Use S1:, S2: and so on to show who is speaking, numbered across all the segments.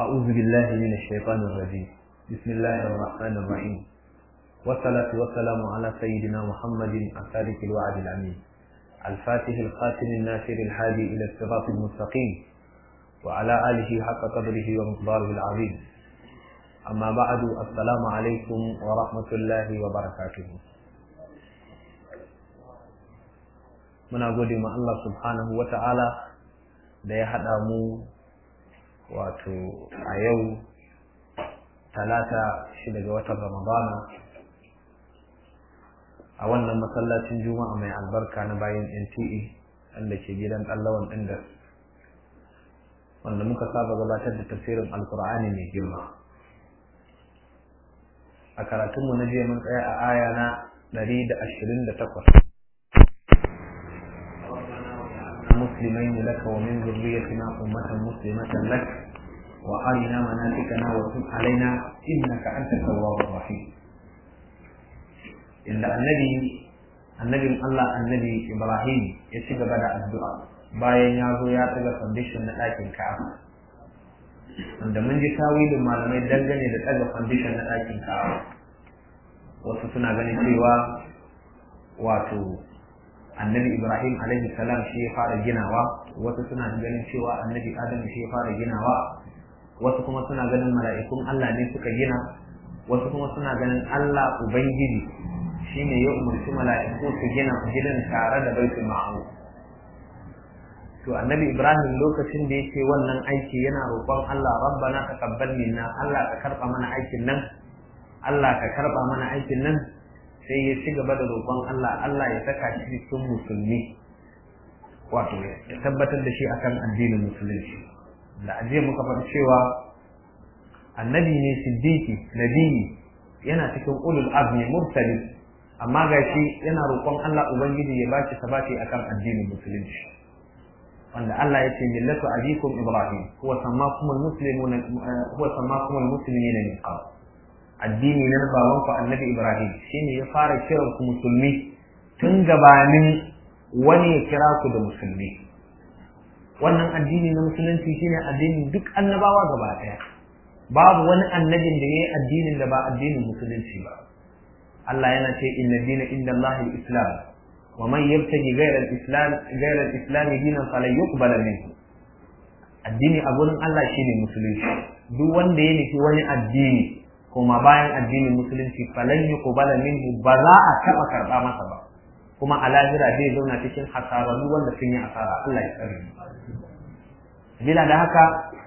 S1: أعوذ بالله من الشيطان الرجيم بسم الله الرحمن الرحيم والصلاة والسلام على سيدنا محمد الصادق الوعد الأمين الفاتح الخاتم الناصر الهادي إلى الصراط المستقيم وعلى آله حق قدره ومقداره العظيم أما بعد السلام عليكم ورحمة الله وبركاته muna gode ma Allah subhanahu wa ta'ala da ya haɗa mu wato a yau talata shi daga watan ramadana a wannan masallacin juma'a mai albarka na bayan nta wanda ke gidan ɗallawan ɗinda wanda muka saba gabatar da tafsirin alkur'ani mai girma a karatunmu na jiya mun tsaya a aya na 128 مسلمين لك ومن ذريتنا أمة مسلمة لك وأرنا مناسكنا وتب علينا إنك أنت التواب الرحيم إلا النبي النبي الله النبي إبراهيم يشيك بدأ الدعاء bayan ya zo ya ɗaga foundation na ɗakin ka'aba wanda mun ji tawilin malamai dangane da ɗaga foundation na ɗakin ka'aba wasu suna ganin cewa wato annabi ibrahim alaihi salam shi ya fara ginawa wasu suna ganin cewa annabi adam shi ya fara ginawa wasu kuma suna ganin mala'ikun allah ne suka gina wasu kuma suna ganin allah ubangiji shine ya umarci mala'iku su gina gidan tare da baitul ma'mur to annabi ibrahim lokacin da yake wannan aiki yana roƙon allah rabbana taqabbal minna allah ka karba mana aikin nan allah ka karba mana aikin nan sai ya ci gaba da roƙon Allah Allah ya saka shi cikin musulmi wato ya tabbatar da shi akan addinin musulunci da ajiye muka faɗi cewa annabi ne siddiqi nabiyi yana cikin ulul azmi mursali amma gashi yana roƙon Allah ubangiji ya bashi sabati akan addinin musulunci wanda Allah ya ce millatu abikum ibrahim huwa sammakum almuslimuna huwa sammakum almuslimina min qabl addini na babanku annabi Ibrahim shine ya fara kiran ku musulmi tun gabanin wani ya kira ku da musulmi wannan addini na musulunci shine addinin duk annabawa gaba daya babu wani annabin da yayi addinin da ba addinin musulunci ba Allah yana ce inna dina inda Allah islam wa man yabtaji ghayra al-islam ghayra al-islam dinan falan yuqbala minhu addini a gurin Allah shine musulunci duk wanda ya nufi wani addini kuma bayan addinin musulunci falan yuqbala minhu ba za a taba karba masa ba kuma a lahira zai zauna cikin hasararru wanda sun yi asara Allah ya tsare bila da haka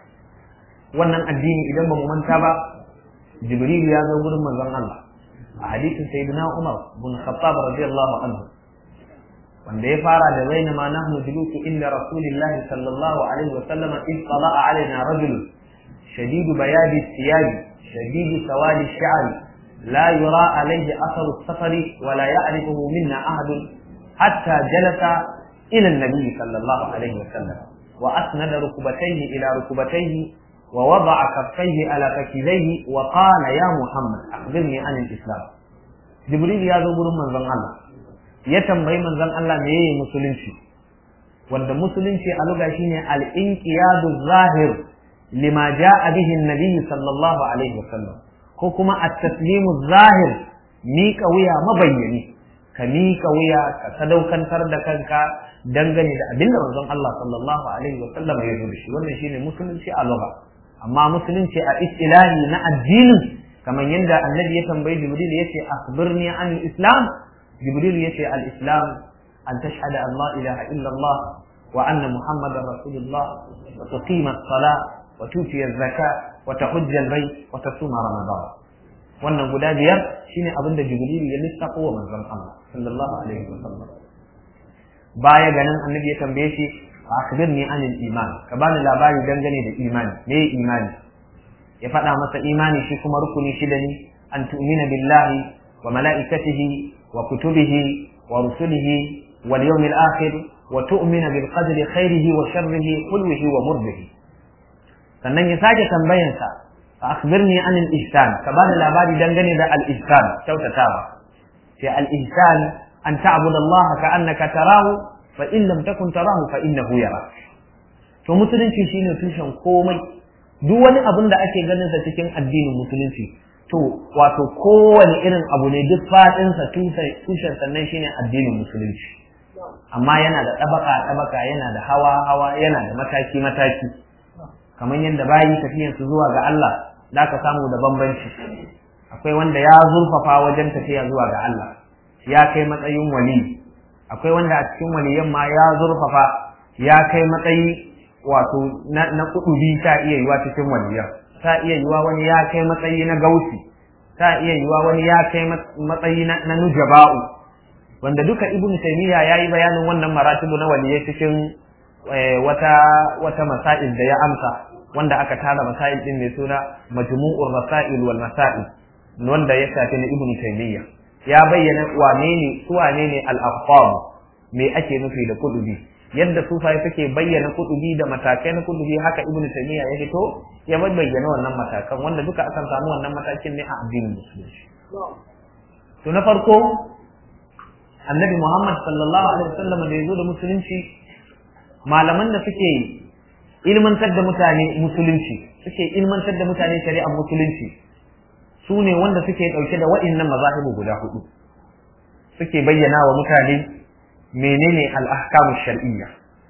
S1: wannan addini idan ba mu manta ba jibril ya zo gurin manzon Allah a hadisin sayyidina Umar bin Khattab radiyallahu anhu wanda ya fara da baina ma nahnu julusu inda rasulillahi sallallahu alaihi wa sallam in tala'a alaina rajul shadidu bayadi thiyabi شديد سواد الشعر لا يرى عليه أثر السفر ولا يعرفه منا أحد حتى جلس إلى النبي صلى الله عليه وسلم وأسند ركبتيه إلى ركبتيه ووضع كفيه على فكذيه وقال يا محمد أخبرني عن الإسلام جبريل يا زبور من زن الله يتنبغي من زن الله ميه مسلمشي wanda musulunci a luga shine al-inqiyadu zahir lima ja'a bihi an-nabi sallallahu alaihi wasallam ko kuma at-taslimu zahir miƙa wuya mabayyani ka miƙa wuya ka sadaukantar da kanka dangane da abin da manzon Allah sallallahu alaihi wasallam ya zo da shi wannan shine musulunci a lugha amma musulunci a istilahi na addinin kamar yadda annabi ya tambayi jibril yace akhbirni an al-islam jibril yace al-islam an tashhada an la ilaha illa Allah wa anna muhammadar rasulullah wa tuqima as-salah وتؤتي الزكاة وتحج البيت وتصوم رمضان wannan guda biyar shine abin da jibrilu ya lissafo wa manzon Allah sallallahu alaihi wasallam baya ganin annabi ya tambaye shi akhbirni anil iman ka bani labari dangane da imani me imani ya faɗa masa imani shi kuma rukuni shida ne an tu'mina billahi wa mala'ikatihi wa kutubihi wa rusulihi wal yawmil akhir wa tu'mina bil qadri khairihi wa sharrihi kullihi wa murdihi sannan ya sake tambayansa fa akhbirni an al-ihsan ka bani labari dangane da al-ihsan kyautatawa sai al-ihsan an ta'budu Allah ka annaka tarahu fa in lam takun tarahu fa innahu yara to musulunci shine tushen komai duk wani abun da ake ganin sa cikin addinin musulunci to wato kowane irin abu ne duk fadin sa tushen sannan shine addinin musulunci amma yana da tabaka tabaka yana da hawa hawa yana da mataki mataki kamar yadda bayi tafiyan su zuwa ga Allah da ka samu da bambanci akwai wanda ya zurfafa wajen tafiya zuwa ga Allah ya kai matsayin wali akwai wanda a cikin waliyan ma ya zurfafa ya kai matsayi wato na kudubi ta iya yiwa cikin waliyan ta iya yiwa wani ya kai matsayi na gausi ta iya yiwa wani ya kai matsayi na nujaba'u wanda duka ibnu taymiya yayi bayanin wannan maratibu na waliyai cikin wata wata masail da ya amsa wanda aka tara masail din mai suna majmu'ur rasail wal masail wanda ya shafi na ibnu taymiya ya bayyana wane ne su wane ne al me ake nufi da kudubi yadda sufai suke bayyana kudubi da matakai na kudubi haka ibnu taymiya ya fito ya bayyana wannan matakan wanda duka akan samu wannan matakin ne a addinin musulunci to na farko annabi muhammad sallallahu alaihi wasallam da yazo da musulunci malaman da suke ilmantar da mutane musulunci suke ilmantar da mutane shari'ar musulunci su ne wanda suke ɗauke da waɗannan mazahibu guda hudu suke bayyana wa mutane menene al'ahkamu shar'iyya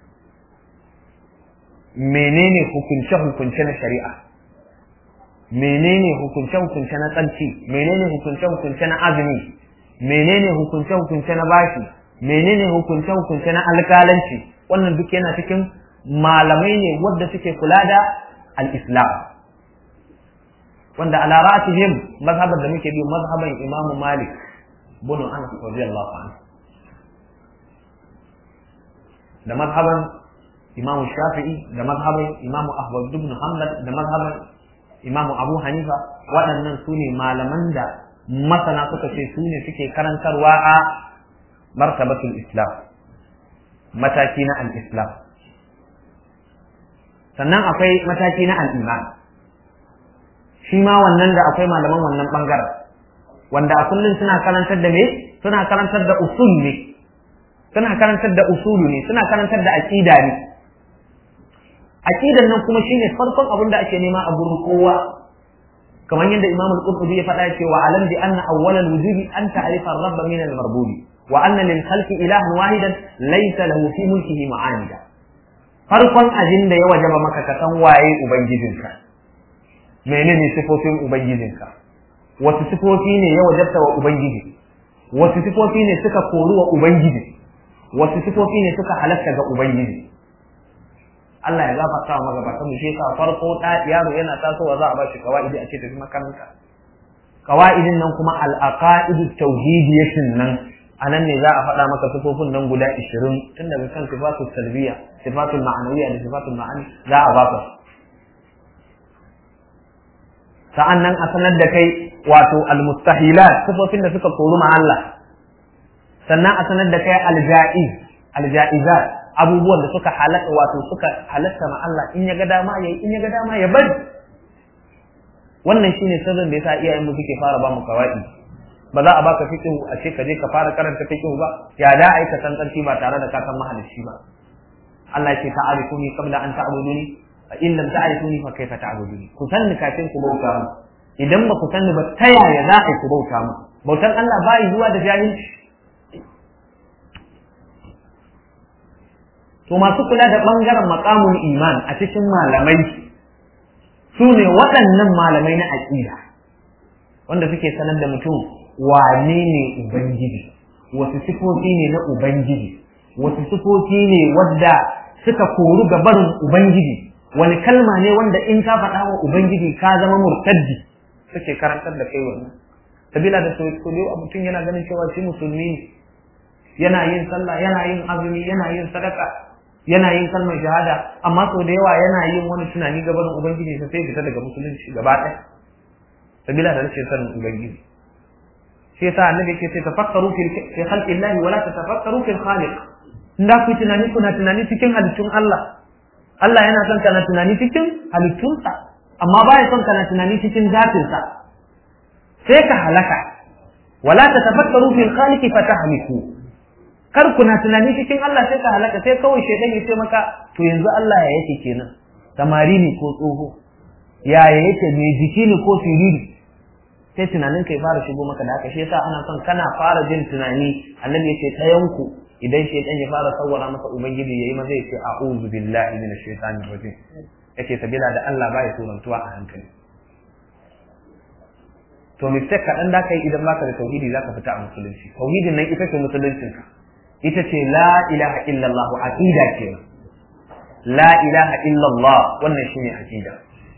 S1: menene hukunce-hukunce na shari'a menene hukunce-hukunce na tsanci menene hukunce-hukunce na azumi menene hukunce-hukunce na bashi menene hukunce-hukunce na alkalanci wannan duk yana cikin malamai ne wadda suke kula da al-islam wanda ala ra'atihim mazhabar da muke bi mazhaban Imam Malik bin Anas radiyallahu anhu da mazhaban Imam Shafi'i da mazhaban Imam Ahmad ibn Hanbal da mazhaban Imam Abu Hanifa waɗannan su ne malaman da masana suka ce su ne suke karantarwa a martabatul Islam mataki na al-Islam sannan akwai mataki na al-iman shi ma wannan da akwai malaman wannan bangaren wanda a kullum suna karantar da me suna karantar da usul ne suna karantar da usulu ne suna karantar da aqida ne aqidan nan kuma shine farkon abin da ake nema a gurin kowa kamar yadda Imam al-Qurtubi ya faɗa cewa alam bi anna awwal al-wujubi an ta'rifa ar-rabb min al-marbub wa anna lil khalqi ilahan wahidan laysa lahu fi mulkihi ma'anida farkon abin da ya wajaba maka ka san waye ubangijinka menene sifofin ubangijinka wasu sifofi ne ya wajabta wa ubangiji wasu sifofi ne suka koru wa ubangiji wasu sifofi ne suka halatta ga ubangiji Allah ya gafarta wa magabatan mu sheka farko da yaro yana tasowa za a bashi kawaidi a ce tafi makaranta kawaidin nan kuma al-aqaidu tauhidiyatin nan anan ne za a faɗa maka sifofin nan guda 20 tun daga kan sifatul salbiya sifatul ma'anawiyya da sifatul ma'ani za a baka sa'an nan a sanar da kai wato almustahilat sifofin da suka koru ma Allah sannan a sanar da kai alja'iz alja'izat abubuwan da suka halatta wato suka halatta ma Allah in ya ga dama yayi in ya ga dama ya bari wannan shine sirrin da yasa iyayen mu suke fara ba mu kawai ba za a baka fiqh a ce ka je ka fara karanta fiqh ba ya da ai ka san karfi ba tare da ka san mahalicci ba Allah ya ce ta'arifuni qabla an ta'buduni fa in lam ta'rifuni fa kayfa ta'buduni ku sanni kafin ku bauta mu idan ba ku sanni ba ta yaya za a ku bauta mu bautan Allah ba yi zuwa da jahilci to masu kula da bangaren maqamul iman a cikin malamai su ne waɗannan malamai na aqida wanda suke sanar da mutum wane ne ubangiji wasu sifofi ne na ubangiji wasu sifofi ne wadda suka koru ga barin ubangiji wani kalma ne wanda in ka faɗa wa ubangiji ka zama murtaddi suke karantar da kai wannan sabila da so so a mutum yana ganin cewa shi musulmi ne yana yin sallah yana yin azumi yana yin sadaka yana yin kalmar shahada amma sau da yawa yana yin wani tunani ga barin ubangiji sai fita daga musulunci gaba ɗaya sabila da rashin sanin ubangiji shi yasa annabi yake ce tafakkaru fi khalqillahi wala tatafakkaru fil khaliq in da ku tunani kuna tunani cikin halittun Allah Allah yana son kana tunani cikin halittunsa amma baya son kana tunani cikin zatinsa sai ka halaka wala tatafakkaru fil khaliq fatahliku kar kuna tunani cikin Allah sai ka halaka sai kawai shedan ya ce maka to yanzu Allah ya yake kenan samari ne ko tsoho yaya yake mai jiki ne ko siriri sai tunanin kai fara shigo maka da haka shi yasa ana son kana fara jin tunani annabi yace ɗayan ku idan shaytan ya fara sawwara masa ubangiji yayi maza yace a'udhu billahi minash shaitanir rajim yace sabila da Allah baya surantuwa a hankali to mistake kaɗan da kai idan baka da tauhidi zaka fita a musulunci tauhidin nan ita ce musuluncinka ita ce la ilaha illallah aqida ce la ilaha illallah wannan shine aqida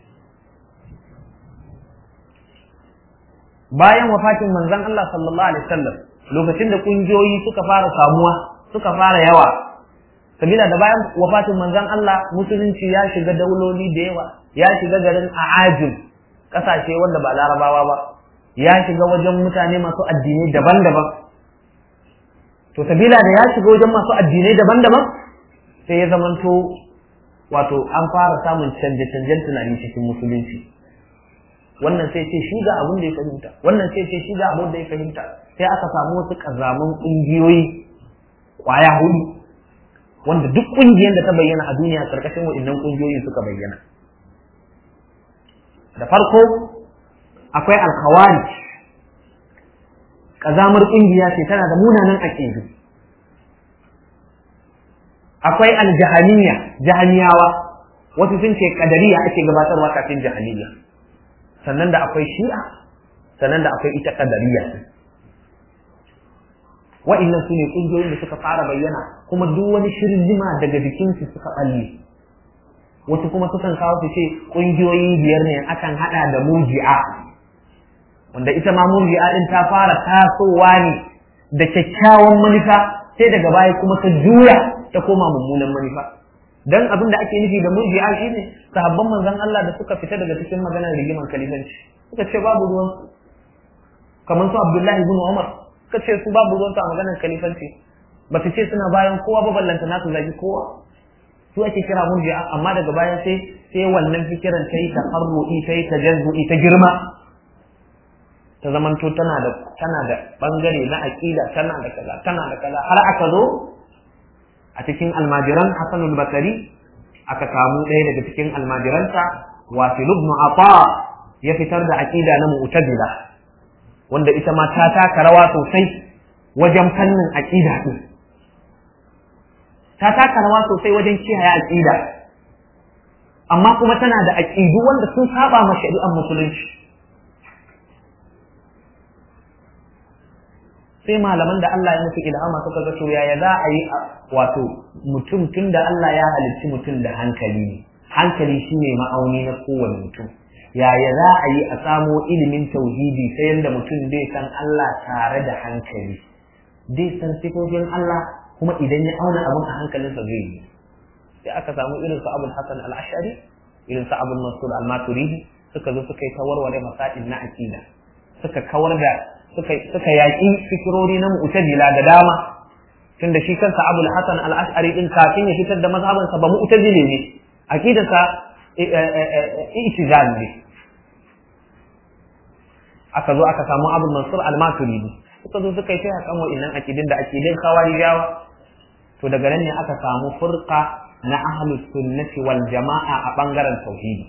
S1: bayan wafatin manzon Allah sallallahu alaihi wasallam lokacin da kungiyoyi suka fara samuwa suka fara yawa sabila da bayan wafatin manzon Allah musulunci ya shiga dauloli da yawa ya shiga garin Aajim kasashe wanda ba larabawa ba ya shiga wajen mutane masu addinai daban-daban to sabila da ya shiga wajen masu addinai daban-daban sai ya zamanto wato an fara samun canje-canjen tunani cikin musulunci wannan sai ce shi ga abin da ya fahimta wannan sai ce shi ga abin da ya fahimta sai aka samu wasu kazaman ƙungiyoyi kwaya hudu wanda duk ƙungiyar da ta bayyana a duniya karkashin waɗannan ƙungiyoyin suka bayyana da farko akwai alkhawarij kazamar ƙungiya ce tana da munanan aƙidu akwai aljahaniya jahaniyawa wasu sun ce kadariya ake gabatarwa kafin jahaniya sannan da akwai shi'a sannan da akwai ita kadariya wa'annan su ne ƙungiyoyin da suka fara bayyana kuma duk wani shirin jima daga jikinsu suka ɓalle wasu kuma sukan kawo su ce ƙungiyoyi biyar ne akan haɗa da murji'a wanda ita ma murji'a din ta fara tasowa ne da kyakkyawan manufa sai daga baya kuma ta juya ta koma mummunan manufa dan abin da ake nufi da murji'a shine sahabban manzon Allah da suka fita daga cikin maganar rigimar kalifanci suka ce babu ruwan kamar su Abdullahi ibn Umar suka ce su babu ruwan a maganar kalifanci ba su ce suna bayan kowa ba ballanta na su zagi kowa su ake kira murji'a amma daga baya sai sai wannan fikiran ta yi tafarru'i ta yi tajazzu'i ta girma ta zamanto tana da tana da bangare na aqida tana da kaza tana da kaza har aka zo a cikin almajiran Hassan al-Bakari aka samu ɗaya daga cikin almajiransa Wasil ibn Ata ya fitar da aqida na Mu'tazila wanda ita ma ta taka rawa sosai wajen fannin aqida din ta taka rawa sosai wajen kiyaye aqida amma kuma tana da aqidu wanda sun saba ma shari'ar musulunci sai malaman da Allah ya musu ilhama suka ga to yaya za a yi wato mutum tun da Allah ya halicci mutum da hankali ne hankali shine ma'auni na kowane mutum yaya za a yi a samo ilimin tauhidi ta yadda mutum zai san Allah tare da hankali zai san sifofin Allah kuma idan ya auna abin a hankalinsa zai yi sai aka samu irin su Abul Hasan al-Ash'ari irin su Abul Mansur al-Maturidi suka zo suka yi ta warware masail na aqida suka kawar da suka suka yaki fikirori na mu'tazila da dama tunda shi kansa Abul Hasan al-Ash'ari din kafin ya fitar da mazhabansa ba mu'tazili ne aqidarsa i'tizal ne aka zo aka samu Abul Mansur al-Maturidi suka zo suka yi ta yakan wa'annan aqidin da aqidin khawarijawa to daga nan ne aka samu furqa na ahlus sunnati wal jama'a a bangaren tauhidi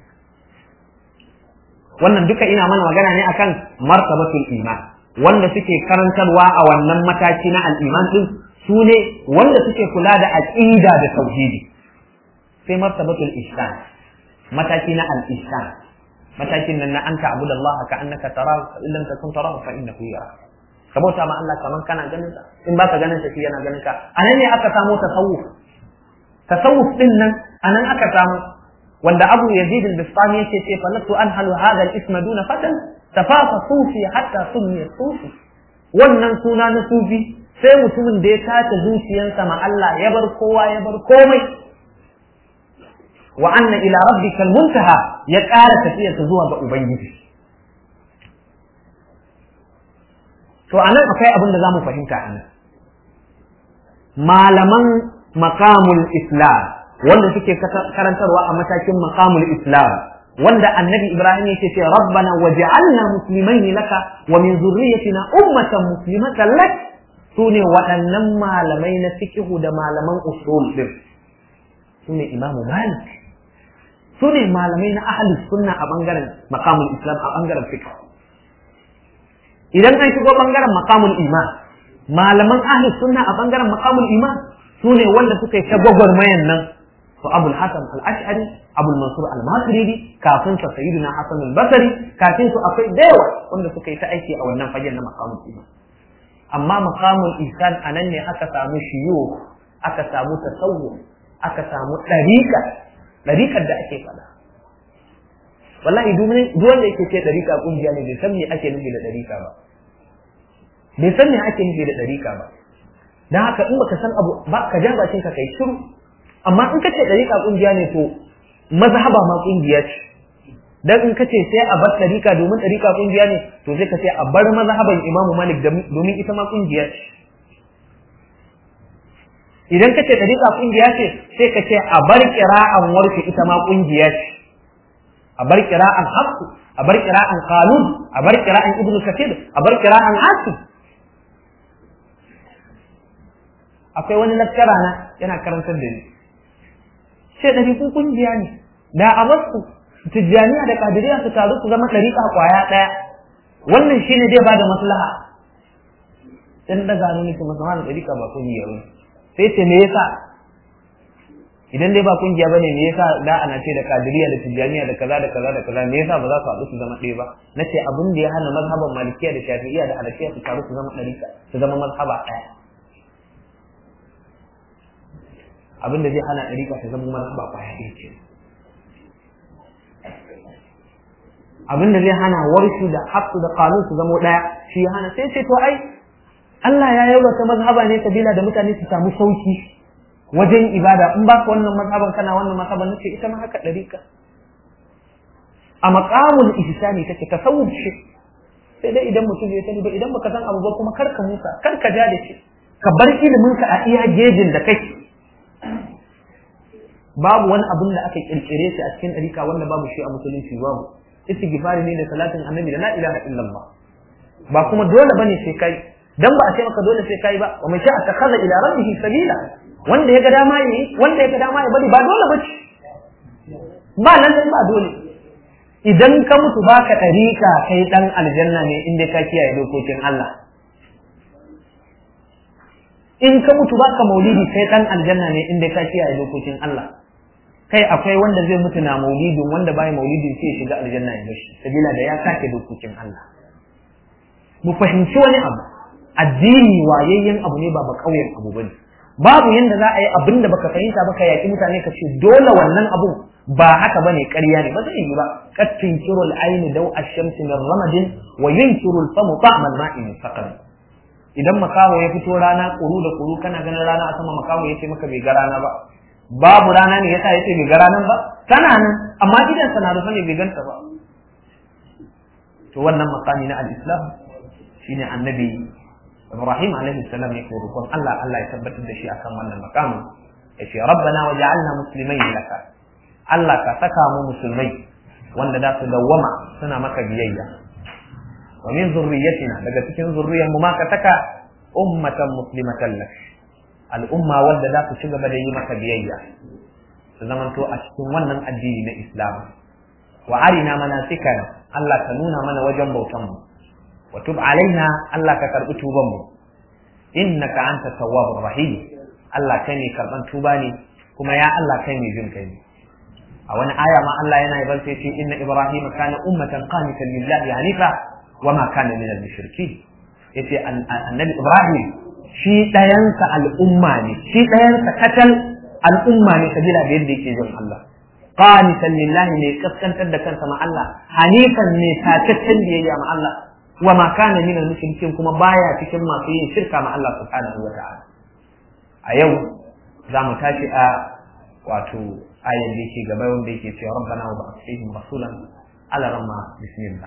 S1: wannan duka ina mana magana ne akan martabatul iman wanda suke karantarwa a wannan mataki na al-iman din su ne wanda suke kula da aqida da tauhidi sai martabatul ihsan mataki na al-ihsan matakin nan na anta abudallaha ka annaka tarahu fa illam takun tarahu fa innahu yarak ka bauta ma Allah kaman kana ganin sa in baka ganin sa shi yana ganin ka anan ne aka samu tasawuf tasawuf din nan anan aka samu wanda Abu Yazid al-Bistami yake ce falatu anhalu hadha al-isma duna fatan tafafa sufi hatta sunni sufi wannan suna na sufi sai mutumin da ya tace zuciyarsa ma Allah ya bar kowa ya bar komai wa anna ila rabbikal muntaha ya ƙara tafiyarsa zuwa ga ubangiji to anan akwai abin da zamu fahimta anan malaman maqamul islam wanda suke karantarwa a matakin maqamul islam wanda annabi ibrahim yake ce rabbana waj'alna muslimaini laka wa min zurriyyatina ummatan muslimatan lak sune waɗannan malamai na fiqhu da malaman usul din sune imamu malik su ne malamai na ahlus sunna a bangaren maqamul islam a bangaren fiqh idan an shigo bangaren maqamul iman malaman ahlus sunna a bangaren maqamul iman su ne wanda suka yi ta gwagwarmayan nan su abul hasan al-ash'ari abul mansur al-maturidi kafin sa sayyidina hasan al-basri kafin su akwai da yawa wanda suka yi ta aiki a wannan fagen na maqamul iman amma maqamul ihsan anan ne aka samu shiyo aka samu tasawuf aka samu dariqa dariqar da ake fada wallahi duk wanda yake ce dariqa kungiya ne bai san me ake nufi da dariqa ba bai san me ake nufi da dariqa ba dan haka in baka san abu ba ka ja bakin ka kai shiru amma in kace dariqa kungiya ne to mazhaba ma kungiya ce dan in kace sai a bar dariqa domin dariqa kungiya ne to sai ka ce a bar mazhaban Imam Malik domin ita ma kungiya ce idan kace dariqa kungiya ce sai ka ce a bar qira'an warshi ita ma kungiya ce a bar qira'an hafs a bar qira'an qalun a bar qira'an ibnu kathir a bar qira'an asim akwai wani lakkara na yana karantar da ni sai ɗari ku kungiya ne da a basu tijjaniya da kadiriya su taru su zama ɗariƙa ƙwaya ɗaya wannan shine zai bada maslaha dan daga ne nake masa wannan ɗariƙa ba kungiya ba sai ce me yasa idan dai ba kungiya bane me yasa da ana ce da kadiriya da tijjaniya da kaza da kaza da kaza me yasa ba za su haɗu su zama ɗaya ba nace abin da ya hana mazhaban malikiya da shafi'iyya da hanafiya su taru su zama ɗariƙa su zama mazhaba ɗaya abin da zai hana ɗariƙa ta zama mazhaba ƙwaya ɗaya ce abin da zai hana warshu da hafsu da kanun su zama ɗaya shi ya hana sai ce to ai Allah ya yi wata mazhaba ne kabila da mutane su samu sauki wajen ibada in ba ka wannan mazhaban kana wannan mazhaban nace ita ma haka ɗariƙa a maqamul ihsani take tasawuf shi sai dai idan mutum ya sani ba idan baka san abu ba kuma kar ka musa kar ka ja da shi ka bar ilimin ka a iya gejin da kake babu wani abin da aka kirkire shi a cikin ɗarika wanda babu shi a musulunci babu istighfari ne da salatin annabi da la ilaha illallah ba kuma dole bane sai kai dan ba a ce maka dole sai kai ba wa man sha'a takhadha ila rabbihi sabila wanda ya ga dama yi wanda ya ga dama ya bari ba dole bace ba nan ba dole idan ka mutu baka ɗarika kai dan aljanna ne inda ka kiyaye dokokin Allah in ka mutu baka maulidi kai dan aljanna ne inda ka kiyaye dokokin Allah kai akwai wanda zai mutu na maulidin wanda bai maulidin sai ya shiga aljanna ya bashi sabila da ya sake dokokin Allah mu fahimci wani abu addini wayayyen abu ne ba ba kauyen abu bane babu yanda za a yi abin da baka fahimta ba ka yaki mutane ka ce dole wannan abu ba haka bane ƙarya ne ba zai yi ba kattin kirul aini daw ash-shamsi min ramadin wa yunkiru al-famu ta'ma al-ma'i min saqam idan makaho ya fito rana kuru da kuru kana ganin rana a sama makaho ya ce maka bai ga rana ba babu rana ne yasa yace bai ga ranan ba tana nan amma idan sana rufe ne bai ganta ba to wannan makami na al-islam shine annabi Ibrahim alaihi salam yake roƙon Allah Allah ya tabbatar da shi akan wannan makamin yace rabbana waj'alna muslimain laka Allah ka saka mu musulmai wanda za su dawwama suna maka biyayya wa min zurriyyatina daga cikin zurriyar mu ma ka saka ummatan muslimatan lak al'umma wanda za su ci gaba da yi maka biyayya su zamanto a cikin wannan addini na Islam wa arina manasikana Allah ka nuna mana wajen bautan mu wa tub alaina Allah ka karbi tuban mu innaka anta tawwabur rahim Allah kai ne karban tuba ne kuma ya Allah kai ne jin kai ne a wani aya ma Allah yana yabar sai ce inna ibrahima kana ummatan qanitan lillahi hanifa wa ma kana minal mushrikeen yace annabi ibrahim shi dayansa al'umma ne shi dayansa katal al'umma ne sabila da yadda yake jin Allah qanitan lillahi ne kaskantar da kansa ma Allah hanifan ne tataccen biyayya ma Allah wa ma kana minal mushrikeen kuma baya cikin masu yin shirka ma Allah subhanahu wa ta'ala a yau za mu tashi a wato ayan da yake gaba wanda yake cewa rabbana wa ba'ath fihim rasulan ala ramma bismillah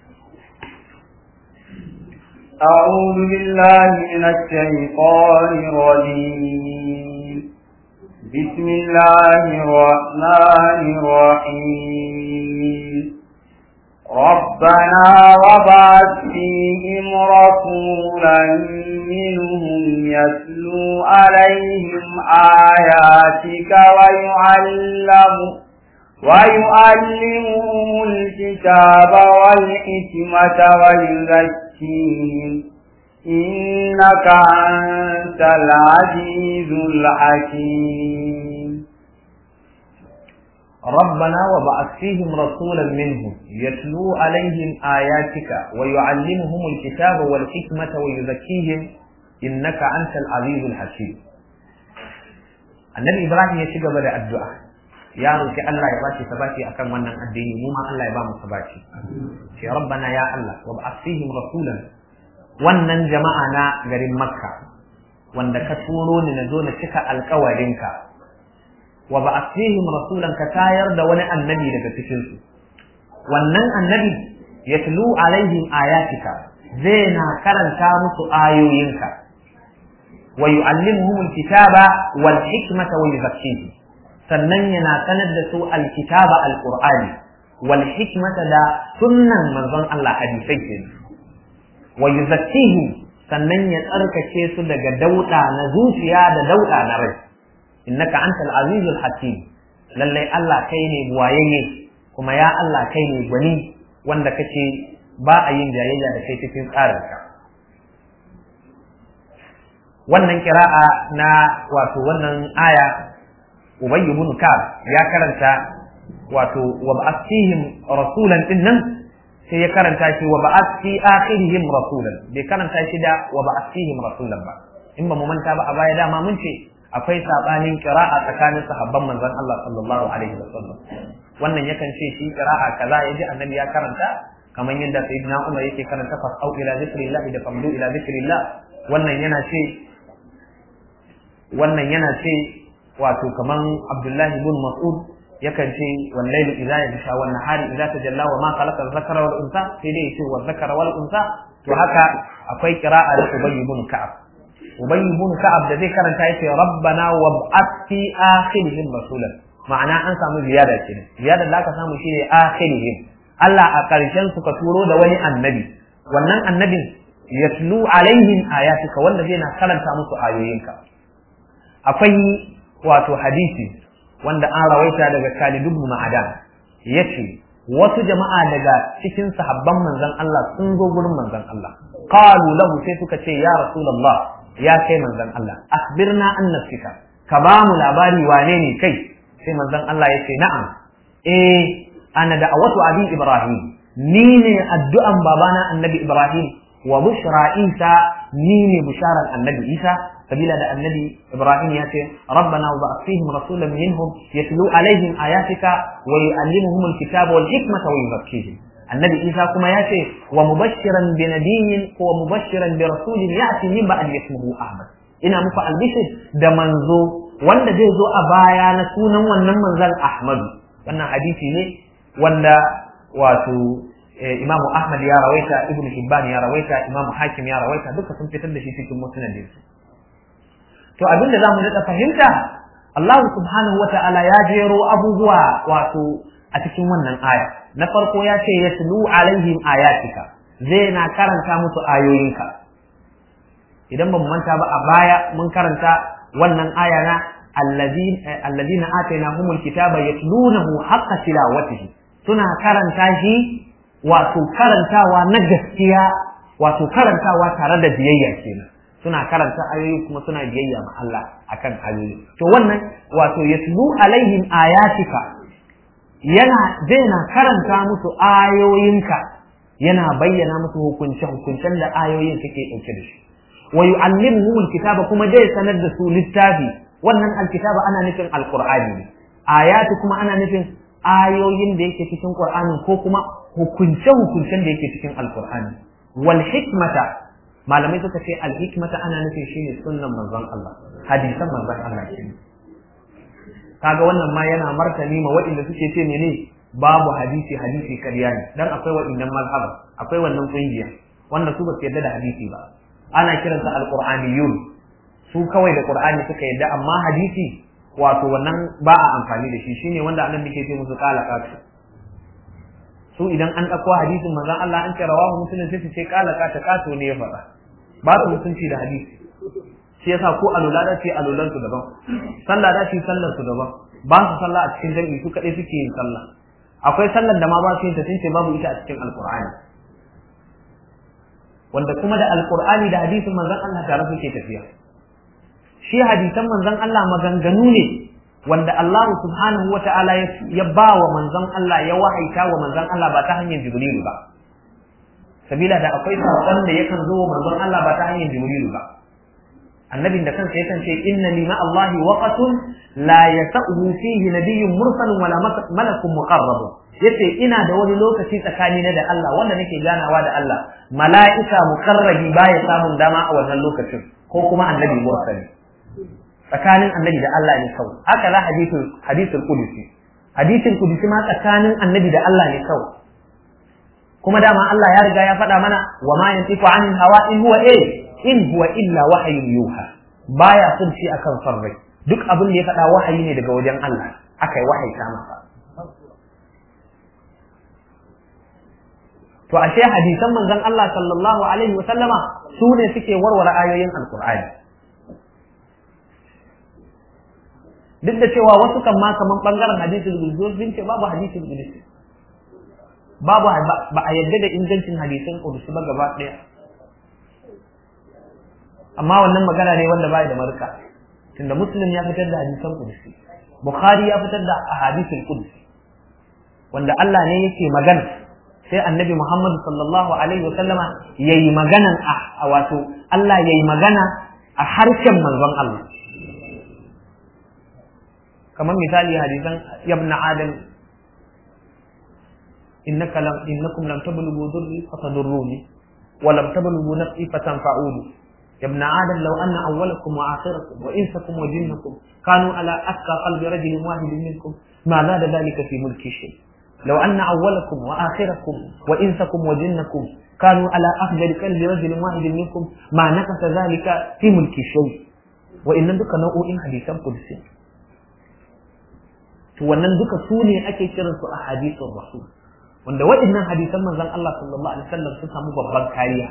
S2: أعوذ بالله من الشيطان الرجيم بسم الله الرحمن الرحيم ربنا وبعث فيهم رسولا منهم يتلو عليهم آياتك ويعلم ويعلمهم الكتاب والحكمة ويزكيهم إنك أنت العزيز الحكيم
S1: ربنا وبعث فيهم رسولا منهم يتلو عليهم آياتك ويعلمهم الكتاب والحكمة ويزكيهم إنك أنت العزيز الحكيم النبي إبراهيم يشيغ بدأ الدعاء ya roki Allah ya bashi sabati akan wannan addini mu ma Allah ya ba mu sabati ce rabbana ya Allah wa ba'ath fihim rasulan wannan jama'a na garin makka wanda ka turo ni na zo na cika alkawarinka wa ba'ath fihim rasulan ka tayar da wani annabi daga cikin su wannan annabi yatlu alaihim ayatika zai na karanta musu ayoyinka wa yu'allimuhum alkitaba wal hikmata wa yuzakkihim sannan yana sanar da su alkitaba alqur'ani wal hikmata da sunnan manzon Allah hadisai ke wa yuzakkihim sannan ya tsarkake su daga dauda na zuciya da dauda na rai innaka antal azizul hakim lallai Allah kai ne buwayayye kuma ya Allah kai ne gwani wanda kace ba a yin jayayya da kai cikin tsarinka wannan kira'a na wato wannan aya Ubay ibn Ka'ab ya karanta wato wa ba'athihim rasulan din nan sai ya karanta shi wa ba'athi akhirihim rasulan bai karanta shi da wa ba'athihim rasulan ba in ba mu manta ba a baya dama mun ce akwai sabanin qira'a tsakanin sahabban manzon Allah sallallahu alaihi wasallam wannan yakan ce shi qira'a kaza yaji annabi ya karanta kamar yadda sayyidina Umar yake karanta fasau ila zikrillah da famdu ila zikrillah wannan yana ce wannan yana ce wato kaman Abdullahi ibn Mas'ud yakan ce wal layli idza yasha wan nahari idza tajalla wa ma khalaqa dhakara wal unsa sai dai yace wa dhakara wal unsa to haka akwai qira'a da Ubay ibn Ka'ab Ubay ibn Ka'ab da zai karanta yace rabbana wab'ath fi akhirihim rasulan ma'ana an samu ziyada ce ziyada da aka samu shine akhirihim Allah a karshen su ka turo da wani annabi wannan annabin yatlu alaihim ayatika wanda zai na karanta musu ayoyinka akwai wato hadisi wanda an rawaita daga Khalid ibn Ma'adan yace wasu jama'a daga cikin sahabban manzon Allah sun zo gurin manzon Allah qalu lahu sai suka ce ya rasulullah ya kai manzon Allah akhbirna an nafsika ka ba mu labari wane ne kai sai manzon Allah yace na'am eh ana da'awatu abi ibrahim ni ne addu'an babana annabi ibrahim wa bushra isa ni ne bisharar annabi isa sabila da annabi ibrahim ya ce rabbana wa ba'ath fihim rasulan minhum yatlu alaihim ayatika wa yu'allimuhum alkitaba wal hikmata wa yuzakkihim annabi isa kuma ya ce wa mubashiran bi nabiyyin wa mubashiran bi rasulin ya'ti min ba'd ismuhu ahmad ina muku albishir da manzo wanda zai zo a baya na sunan wannan manzon ahmadu wannan hadisi ne wanda wato imamu ahmad ya rawaita ibnu hibban ya rawaita imamu hakim ya rawaita duka sun fitar da shi cikin musnadin su to abin da zamu daɗa fahimta Allah subhanahu wata'ala ya jero abubuwa wato a cikin wannan aya na farko ya ce yatlu alaihim ayatika zai na karanta musu ayoyinka idan ba mu manta ba a baya mun karanta wannan aya na alladhina atainahumul kitaba yatlunahu haqqa tilawatihi suna karanta shi wato karantawa na gaskiya wato karantawa tare da biyayya kenan suna karanta ayoyi kuma suna biyayya ma Allah akan ayoyi to wannan wato yatlu alaihim ayatika yana zai na karanta musu ayoyinka yana bayyana musu hukunce hukuncen da ayoyin suke dauke da shi wa yu'allimuhum alkitaba kuma zai sanar da su littafi wannan alkitaba ana nufin alqur'ani ne ayatu kuma ana nufin ayoyin da yake cikin qur'ani ko kuma hukunce hukuncen da yake cikin alqur'ani wal hikmata malamai suka ce alhikmata ana nufin shine sunnan manzon Allah hadisan manzon Allah shine kaga wannan ma yana martani ma waɗanda suke ce mene babu hadisi hadisi karya ne dan akwai waɗannan mazhaba akwai wannan kungiya wanda su ba su yarda da hadisi ba ana kiransa alqur'aniyun su kawai da qur'ani suka yarda amma hadisi wato wannan ba a amfani da shi shine wanda annabi ke ce musu kala katu su idan an ɗauko hadisin manzon Allah an ce rawahu muslim sai su ce kala kata kato ne ya faɗa ba su mutunci da hadisi shi yasa ko alula da ce alulan su daban sallah da ce sallar su daban ba su sallah a cikin jami'i su kadai suke yin sallah akwai sallar da ma ba su yin ta sun ce babu ita a cikin alqur'ani wanda kuma da alqur'ani da hadisin manzon Allah tare suke tafiya shi hadisan manzon Allah maganganu ne wanda Allah subhanahu wa ta'ala ya ba wa manzon Allah ya wahaita wa manzon Allah ba ta hanyar Jibrilu ba sabila da akwai saƙon da yakan zo wa manzon Allah ba ta hanyar Jibrilu ba annabin da kansa yakan ce inna li ma'allahi waqatun la yasa'u fihi nabiyyun mursalun wala malakun muqarrab yace ina da wani lokaci tsakani na da Allah wanda nake ganawa da Allah mala'ika muqarrabi baya samun dama a wannan lokacin ko kuma annabi mursali tsakanin annabi da Allah ne kawai haka za hadisul hadisul qudusi hadisul qudusi ma tsakanin annabi da Allah ne kawai kuma dama Allah ya riga ya faɗa mana wa ma yantiqu anil hawa in huwa eh in huwa illa wahyun yuha baya son shi akan sarrai duk abin da ya faɗa wahayi ne daga wajen Allah akai wahayi ta masa to ashe hadisan manzon Allah sallallahu alaihi wa sallama su ne suke warware ayoyin alqur'ani duk da cewa wasu kan ma kaman bangaren hadisul qudus sun ce babu hadisul qudus babu ba a yadda da ingancin hadisin qudus ba gaba daya amma wannan magana ne wanda bai da marka tunda muslim ya fitar da hadisan qudus bukhari ya fitar da ahadithul qudus wanda Allah ne yake magana sai annabi Muhammad sallallahu alaihi wa sallama yayi maganan a wato Allah yayi magana a harshen manzon Allah kamar misali hadisan yabna adam innaka lam innakum lam tablughu dhurri fatadurruni wa lam tablughu nafsi fatanfa'uni يابن آدم لو أن أولكم وآخركم وإنسكم وجنكم كانوا على أتقى قلب رجل واحد منكم ما زاد ذلك في ملكي شيء لو أن أولكم وآخركم وإنسكم وجنكم كانوا على أفضل قلب رجل واحد منكم ما نقص ذلك في ملكي شيء وإن ذلك نوع حديثا قدسي to wannan duka su ne ake kiran su a hadisin rasul wanda waɗannan hadisan manzon Allah sallallahu alaihi wasallam sun samu babban kariya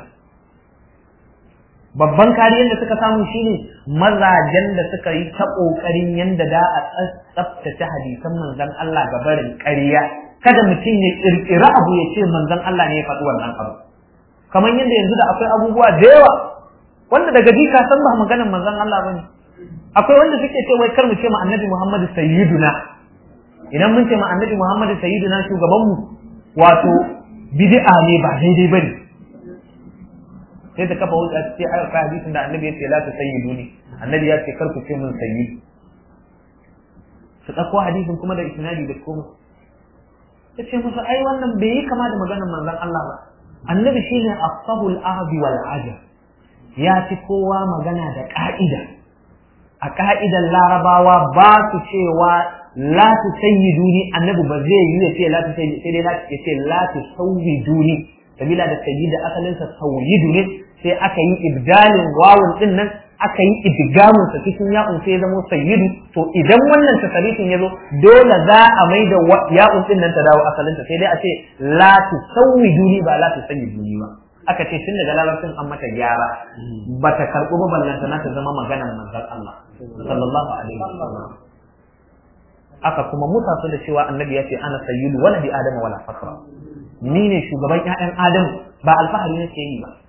S1: babban kariyar da suka samu shine mazajen da suka yi ta kokarin yanda da a tsaftace hadisan manzon Allah ga barin ƙarya kada mutum ya kirkira abu ya ce manzon Allah ne ya faɗi wannan abu kamar yadda yanzu da akwai abubuwa da yawa wanda daga ji ka san ba maganar manzon Allah bane akwai wanda suke ce wai kar mu ce ma annabi Muhammad sayyiduna idan mun ce ma annabi Muhammad sayyiduna shugaban mu wato bid'a ne ba daidai bane sai ta kafa hujja ce ai ka hadisin da annabi ya ce la tusayyiduni annabi ya ce kar ku ce mun sayyid su dauko hadisin kuma da isnadi da komai ya ce musu ai wannan bai yi kama da maganar manzon Allah ba annabi shine afsahul ahdi wal ajab ya fi kowa magana da ka'ida a ka'idan larabawa ba su cewa la tusayyiduni annabi ba zai yi ya ce la tusayyiduni sai dai ya ce la tusawwiduni sabila da sayyid da asalinsa tawyidu ne sai aka yi ibdalin wawun din nan aka yi idgamun sa cikin ya'un sai ya zama sayyidu to idan wannan tasarifin ya zo dole za a mai da ya'un din nan ta dawo asalinta sai dai a ce la tusawwiduni ba la tusayyiduni ba aka ce tun daga larabcin an mata gyara ba ta karɓi ba ballanta na ta zama maganar manzon Allah sallallahu alaihi wasallam aka kuma musa su da cewa annabi ya ce ana sayyidu wala bi adama wala fakra ni ne shugaban ƴaƴan adamu ba alfahari nake yi ba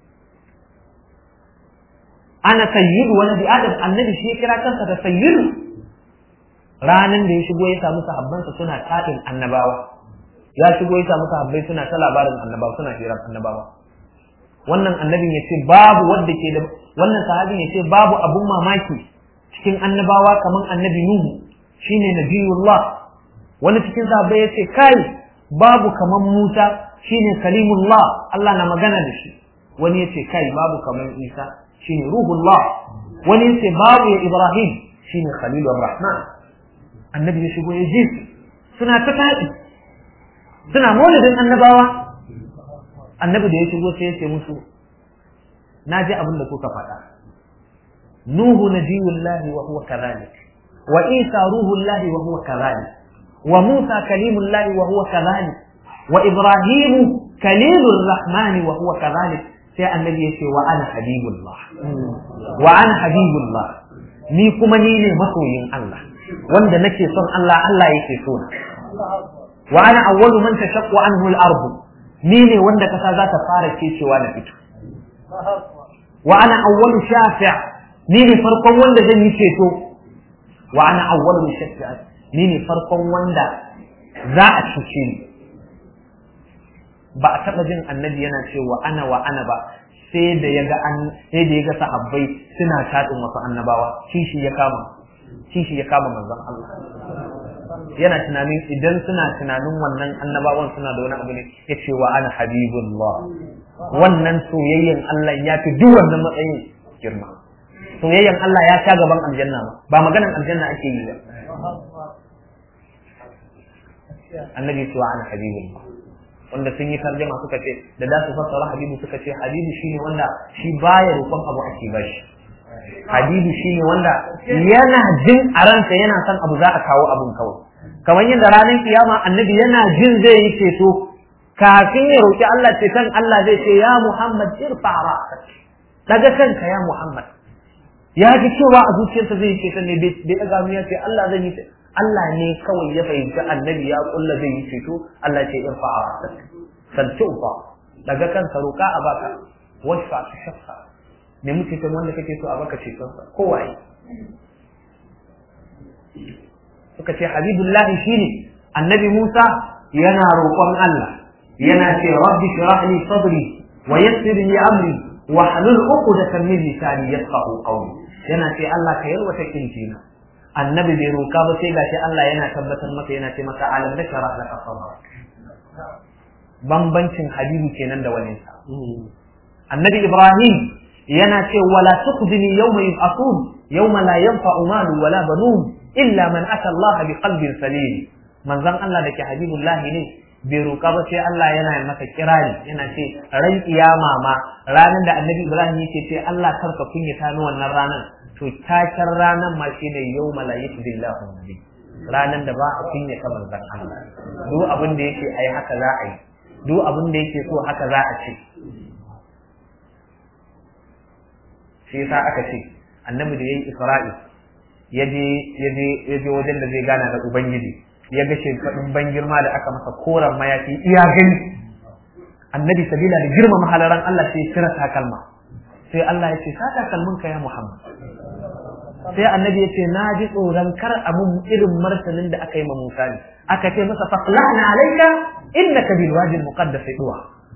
S1: ana sayyidu wala bi adam annabi shi ya kira kansa da sayyidu ranan da ya shigo ya samu sahabbansa suna tatin annabawa ya shigo ya samu sahabbai suna ta labarin annabawa suna hirar annabawa wannan annabin ya ce babu wanda ke da wannan sahabin ya ce babu abun mamaki cikin annabawa kamar annabi nuhu shine nabiyullah wani cikin sahabbai ya ce kai babu kamar musa shine kalimullah Allah na magana da shi wani ya ce kai babu kamar isa shine ruhullah wani ya ce babu ya ibrahim shine khalilur rahman annabi ya shigo ya ji suna ta taɗi suna maulidin annabawa annabi da ya shigo sai ya ce musu na ji abin da kuka faɗa nuhu nabiyullahi wa huwa kadhalik wa isa ruhullahi wa huwa kadhalik wa musa kalimullahi wa huwa kadhalik wa ibrahimu kalilur rahmani wa huwa kadhalik sai annabi ya ce wa ana habibullah wa ana habibullah ni kuma ni ne masoyin Allah wanda nake son Allah Allah yake so na wa ana awwalu man tashaqqu anhu al-ardu ni ne wanda kasa za ta fara kecewa na fito wa ana awwalu shafi' ni ne farkon wanda zan yi ceto wa ana awwalu shafi'a ni ne farkon wanda za a cuce ni ba a taba jin annabi yana cewa ana wa ana ba sai da ya ga an sai da ya ga sahabbai suna tadin wasu annabawa kishi ya kama kishi ya kama manzon Allah yana tunanin idan suna tunanin wannan annabawan suna da wani abu ne ya ce wa ana habibullah wannan soyayyen Allah ya fi duk wannan matsayin girma soyayyen Allah ya sha gaban aljanna ba ba maganan aljanna ake yi ba annabi ce wa ana habibullah wanda sun yi tarjama suka ce da za su fassara habibu suka ce habibu shine wanda shi baya roƙon abu ake bashi habibu shine wanda yana jin a ransa yana son abu za a kawo abun kawai kamar yadda ranar kiyama annabi yana jin zai yi ceto kafin ya roƙi Allah ceton Allah zai ce ya Muhammad irfa ra'sak daga kanka ya Muhammad ya ji cewa a zuciyarsa zai yi ceton ne bai daga mu ya ce Allah zai yi Allah ne kawai ya fahimci annabi ya kulla zai yi ceto Allah ce irfa ra'sak saltufa daga kanka roƙa a baka washfa ta shaffa ne muke kan wanda kake so a baka cetonsa kowaye suka ce habibullahi shine annabi Musa yana roƙon Allah yana ce rabbi shrah li sadri wa yassir li amri wa halul uqdatan min lisani yafqahu qawli yana ce Allah ka yalwata kincina annabi bai roƙa ba sai gashi Allah yana tabbatar masa yana ce masa alam da sharah laka sadrak bambancin habibu kenan da wani sa annabi Ibrahim yana ce wala tuqdini yawma yub'athun yawma la yanfa'u malu wala banun illa man ata Allah bi qalbin salim manzon Allah da ke habibullahi ne bai roƙa ba sai Allah yana masa kirari yana ce ran kiyama ma ranar da annabi Ibrahim yake ce Allah karka kunyata ni wannan ranar to taken ranar ma shine yawma la yashbillahu nabi ranar da ba a kunyata manzon Allah duk abin da yake ai haka za a yi duk abin da yake so haka za a ce shi yasa aka ce annabi da yayi Isra'i ya je wajen da zai gana da Ubangiji ya ga shimfaɗin ban girma da aka masa koren mayafi iya gani annabi sabila da girma mahalaran Allah sai kira takalma sai Allah ya ce sa takalmin ka ya Muhammad sai annabi ya ce na ji tsoron kar abun irin martanin da aka yi ma Musa ne aka ce masa faqla'na alayka innaka bil wadi al muqaddas tuwa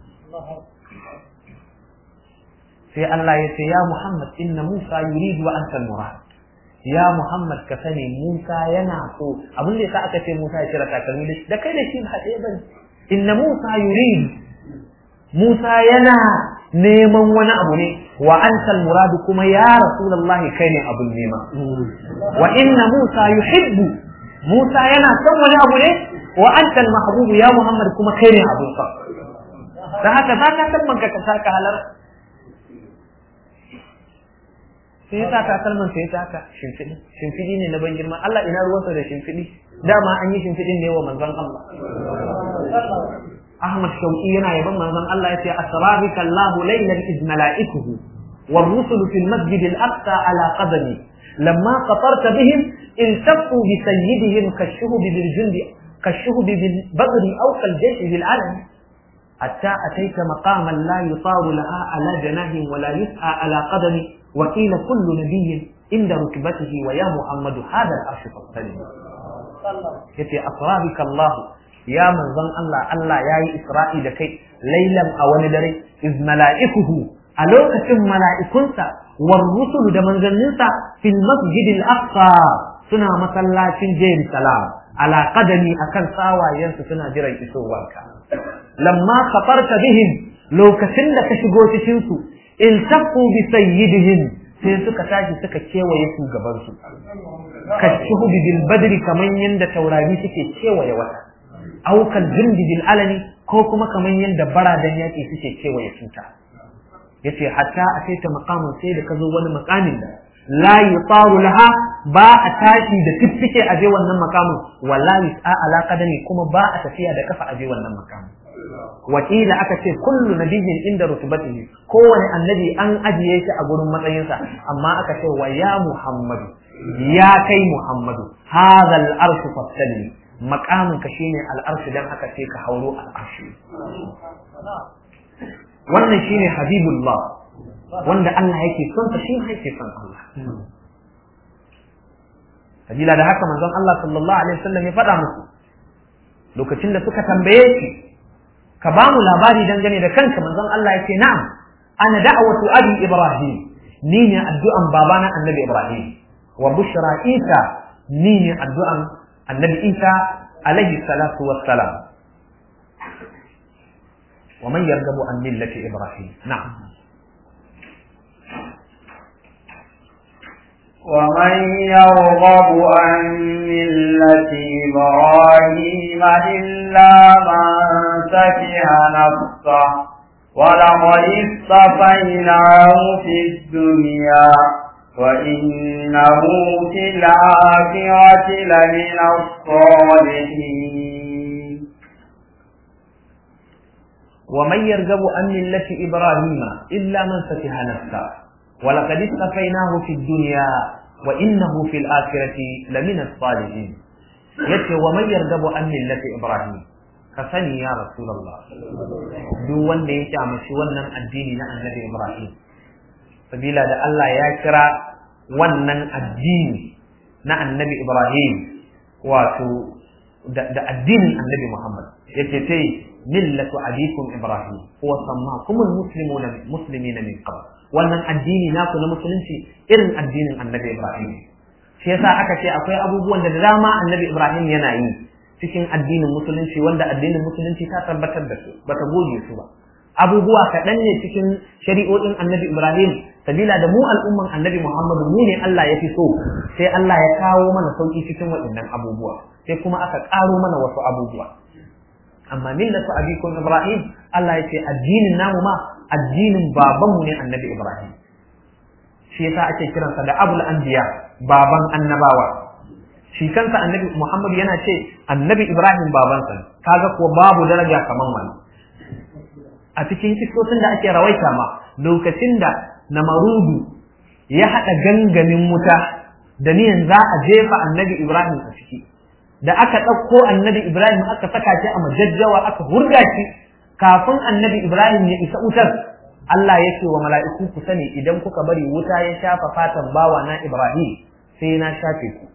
S1: sai Allah ya ce ya Muhammad inna Musa yuridu wa anta al murad ya Muhammad ka sani Musa yana so abin da yasa aka ce Musa ya cire takalmi da kai da shi ba ɗaya bane inna Musa yurid Musa yana neman wani abu ne wa anta al-murad kuma ya Rasulullah kai ne abun nema wa inna Musa yuhibbu Musa yana son wani abu ne wa anta al-mahbub ya Muhammad kuma kai ne abun sa da haka za ka san manka ka saka halar sai ya sa takalman sai ya taka shimfiɗi shimfiɗi ne na ban girma Allah ina ruwansa da shimfiɗi dama an yi shimfiɗin ne wa manzon Allah Ahmad Shauki yana yaban manzon Allah ya ce asrarika Allah laylan iz malaikuhu والرسل في المسجد الأقصى على قدمي لما قطرت بهم التفوا بسيدهم كالشهب بالجند كالشهب بالبدر أو كالجيش بالعلم حتى أتيت مقاما لا يطار لها على جناه ولا يسعى على قدم وقيل كل نبي عند ركبته ويا محمد هذا العرش فاستلم yace asrabika Allah ya manzon Allah Allah yayi Isra'i da kai lailan a wani dare iz mala'ikuhu a lokacin mala'ikunsa war rusulu da manzanninsa fil masjid al-aqsa suna masallacin Jerusalem ala qadami akan tsawayensu suna jiran isowarka lamma khatarta bihim lokacin da ka shigo cikin su iltaqu bi sayyidihim sai suka tashi suka kewaye su gaban su kashuhu bil badri kaman yanda taurari suke kewaye wata aw kal jindi bil alani ko kuma kaman yanda baradan yaki suke kewaye tuta yace hatta a sai ta maqamin sai da kazo wani maqamin da la yutaru laha ba a tashi da fiffike a je wannan makamin wallahi a ala qadami kuma ba a tafiya da kafa a je wannan makamin wakila aka ce kullu nabiyyin inda rutubatihi kowane annabi an ajiye shi a gurin matsayinsa amma aka ce wa ya muhammadu ya kai Muhammadu hadha al-arsh fasalli maqamin ka shine al-arsh dan haka sai ka hauro al-arsh wannan shine habibullah wanda Allah yake son sa shi yake son Allah sabila da haka manzon Allah sallallahu alaihi wasallam ya faɗa musu lokacin da suka tambaye shi ka ba mu labari dangane da kanka manzon Allah ya ce na'am ana da'watu abi ibrahim ni ne addu'an babana annabi ibrahim wa bushra isa ni ne addu'an annabi isa alaihi salatu wassalam wa man yarghabu an millati ibrahim na'am
S2: ومن يرغب عن ملة إبراهيم إلا من سفه نفسه ولقد اصطفيناه في الدنيا وإنه في الآخرة لمن الصالحين
S1: ومن يرغب عن ملة إبراهيم إلا من سفه نفسه ولقد اصطفيناه في الدنيا وإنه في الآخرة لمن الصالحين yace wa man yargabu an millati ibrahim ka sani ya rasulullah duk wanda ya kyamashi wannan addini na annabi ibrahim sabila da Allah ya kira wannan addini na annabi ibrahim wato da addinin annabi muhammad yace sai millatu abikum ibrahim huwa sammakumul muslimuna muslimina min qabl wannan addini naku na musulunci irin addinin annabi Ibrahim shi yasa aka ce akwai abubuwan da dama annabi Ibrahim yana yi cikin addinin musulunci wanda addinin musulunci ta tabbatar da su bata goge su ba abubuwa kaɗan ne cikin shari'o'in annabi Ibrahim sabila da mu al'umman annabi Muhammadu mu ne Allah ya fi so sai Allah ya kawo mana sauki cikin waɗannan abubuwa sai kuma aka ƙaro mana wasu abubuwa amma millatu abikum Ibrahim Allah ya ce addinin namu ma addinin babanmu ne annabi Ibrahim shi yasa ake kiransa da abul anbiya baban annabawa shi kansa annabi Muhammad yana ce annabi Ibrahim babansa kaga kuwa babu daraja kaman wani a cikin kisosin da ake rawaita ma lokacin da namarudu ya haɗa gangamin wuta da niyan za a jefa annabi Ibrahim a ciki da aka ɗauko annabi Ibrahim aka saka shi a majajjawa aka hurga shi kafin annabi Ibrahim ya isa wutar Allah ya ce wa mala'iku ku sani idan kuka bari wuta ya shafa fatan bawa na Ibrahim sai na shafe ku.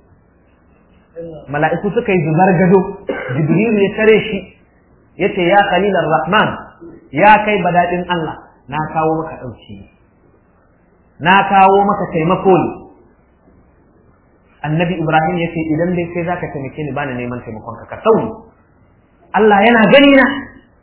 S1: Mala'iku suka yi zubar gado, Jibrilu ya tare shi, ya ce ya khalilar Rahman, ya kai badaɗin Allah, na kawo maka ɗauki. Na kawo maka taimako ne. Annabi Ibrahim ya ce idan dai kai za ka taimake ni bani neman taimakon ka ka sauni. Allah yana gani na.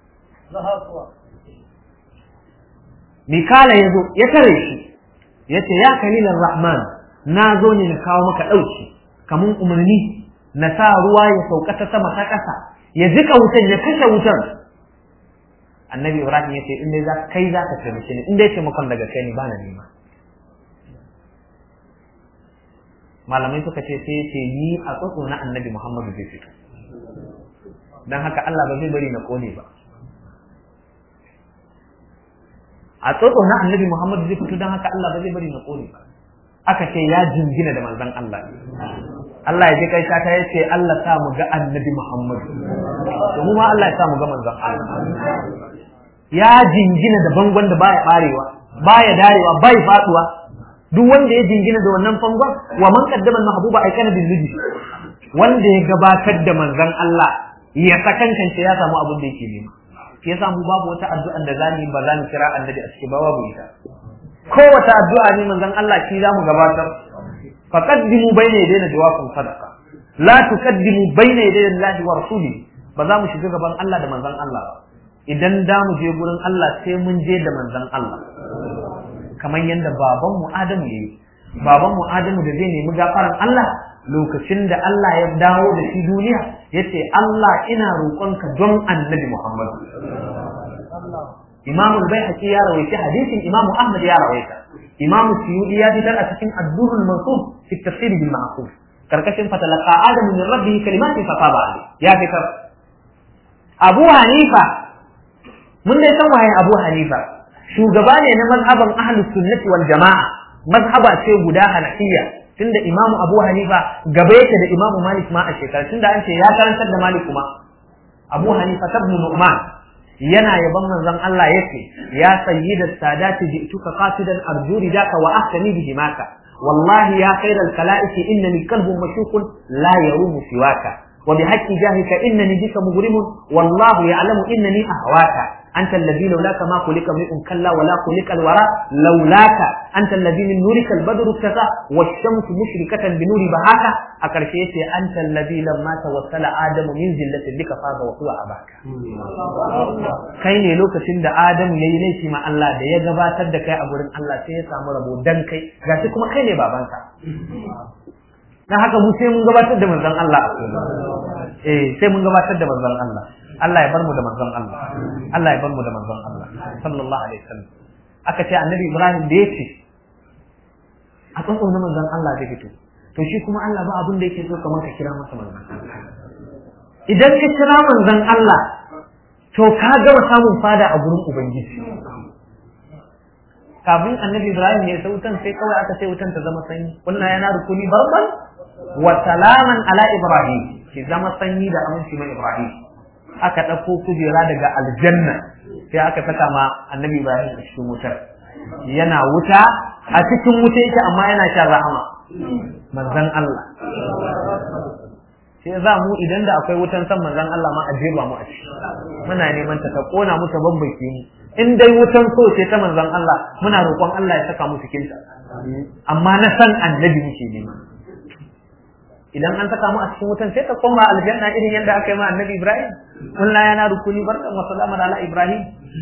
S1: Mikala ya zo ya tare shi ya ce ya kalilan Rahman na zo ne na kawo maka ɗauki kamun umarni na sa ruwa ya sauka ta sama ta ƙasa ya jika wutan ya kashe wutan annabi Ibrahim ya ce in dai za kai za ka taimake ni in dai taimakon daga kai ni bana nema malamai suka ce sai ce ni a tsotso na annabi Muhammadu zai fito don haka Allah ba zai bari na kone ba a tsotso na annabi Muhammad zai fito don haka Allah ba zai bari na kone ba aka ce ya jingina da manzon Allah Allah ya ji kai ta ya ce Allah sa mu ga annabi Muhammad to mu ma Allah ya sa mu ga manzon Allah ya jingina da bangon da baya barewa baya darewa bai faduwa duk wanda ya jingina da wannan fangon wa man qaddama mahbuba ay kana bil wanda ya gabatar da manzon Allah ya sakankance ya samu abin da yake nema shi yasa mu babu wata addu'a da zamu ba zamu kira annabi a cikin babu ita kowace addu'a ne manzon Allah shi zamu gabatar faqaddimu bayna yadayna jawabun sadaqa la tuqaddimu bayna yadayi Allah wa rasuli ba za mu shiga gaban Allah da manzon Allah ba idan da mu je gurin Allah sai mun je da manzon Allah kamar yadda baban mu Adamu yayi baban mu Adamu da zai nemi gafaran Allah lokacin da Allah ya dawo da shi duniya yace Allah ina roƙonka don annabi Muhammad Imam al-Baihaqi ya rawaita hadisin Imam Ahmad ya rawaita Imam Suyuti ya fitar a cikin Ad-Durr al-Mansur fi tafsir bil ma'qul karkashin fatalaqa Adam min rabbih kalimatin fataba alayhi ya fitar Abu Hanifa mun dai san waye Abu Hanifa shugaba ne na mazhaban ahlus sunnati wal jama'a mazhaba ce guda hanafiya tunda imamu abu hanifa gaba yake da imamu malik ma a shekara tunda an ce ya karantar da malik kuma abu hanifa ibn nu'man yana yaban manzon Allah yake ya sayyida sadati ji'tuka qasidan arju ridaka wa ahtani bi himaka wallahi ya khayral khalaiqi innani qalbun mashukun la yarumu siwaka وبحق جاهك إنني بك مغرم والله يعلم إنني أهواك أنت الذي لولاك ما خلق امرئ كلا ولا خلق الورى لولاك أنت الذي من نورك البدر اكتفى والشمس مشركة بنور بهاك أكرشيت أنت الذي لما توسل آدم من زلة بك فاز وهو أباك kai ne lokacin da Adam ya yi laifi ma Allah da ya gabatar da kai a gurin Allah sai ya samu rabo dan kai gashi kuma kai ne babanka dan haka mu sai mun gabatar da manzon Allah eh sai mun gabatar da manzon Allah Allah ya bar mu da manzon Allah Allah ya bar mu da manzon Allah sallallahu alaihi wasallam aka ce annabi Ibrahim da yace a tsotso na manzon Allah da fito to shi kuma Allah ba abin da yake so kamar ka kira masa manzon Allah idan ka kira manzon Allah to ka gama samun fada a gurin ubangiji kafin annabi Ibrahim ya sa wutan sai kawai aka sai wutan ta zama sanyi wannan yana rukuni barban wa salaman ala Ibrahim ki zama sanyi da aminci mai Ibrahim aka ɗauko kujera daga aljanna sai aka saka ma annabi Ibrahim a cikin wutar yana wuta a cikin wuta yake amma yana shan rahama manzon Allah sai za mu idan da akwai wutan san manzon Allah ma a jeba mu a ciki muna neman ta ta kona mu ta bambake mu in dai wutan so ce ta manzon Allah muna roƙon Allah ya saka mu cikin ta amma na san annabi muke nema idan an saka mu a cikin wutan sai ta koma aljanna irin yadda aka yi ma annabi Ibrahim kullum yana rukuni barkan wa salaman ala Ibrahim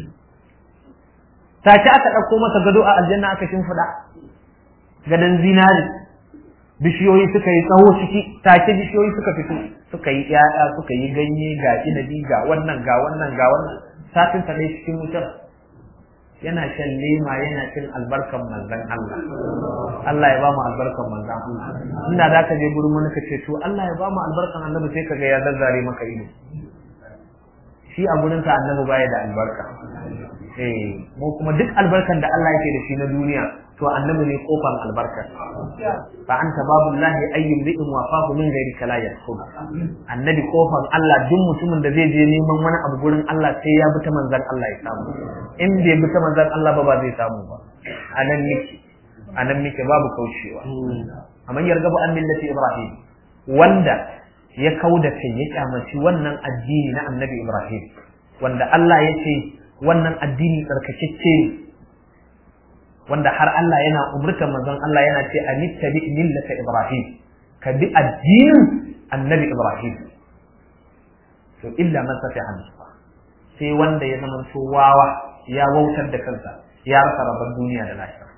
S1: ta ci aka ɗauko masa gado a aljanna aka shimfiɗa gadon zinari bishiyoyi suka yi tsawo ciki take bishiyoyi suka fito suka yi ƴaƴa suka yi ganye ga inabi ga wannan ga wannan ga wannan satin ta dai cikin wutar yana shan lema yana cin albarkan manzon Allah Allah ya ba mu albarkan manzon Allah inda za ka je gurin wani ka ce to Allah ya ba mu albarkan annabi sai ka ga ya zazzare maka ido shi a gurin sa annabi baya da albarka eh mu kuma duk albarkan da Allah yake da shi na duniya to annabi ne kofar albarka fa anta babullahi ayyun bi'in wa fahu min ghairi kala yasub annabi kofar Allah duk mutumin da zai je neman wani abu gurin Allah sai ya bi ta manzon Allah ya samu in bai bi ta manzon Allah ba ba zai samu ba anan nake anan nake babu kaucewa amma yargabu an millati ibrahim wanda ya kauda kai ya kyamaci wannan addini na annabi ibrahim wanda Allah ya ce wannan addini tsarkakecce ne wanda har Allah yana umurtar manzon Allah yana ce anittabi millata Ibrahim ka bi addinin annabi Ibrahim to illa man safiha nafsa sai wanda ya zama to wawa ya wautar da kansa ya rasa rabon duniya da lahira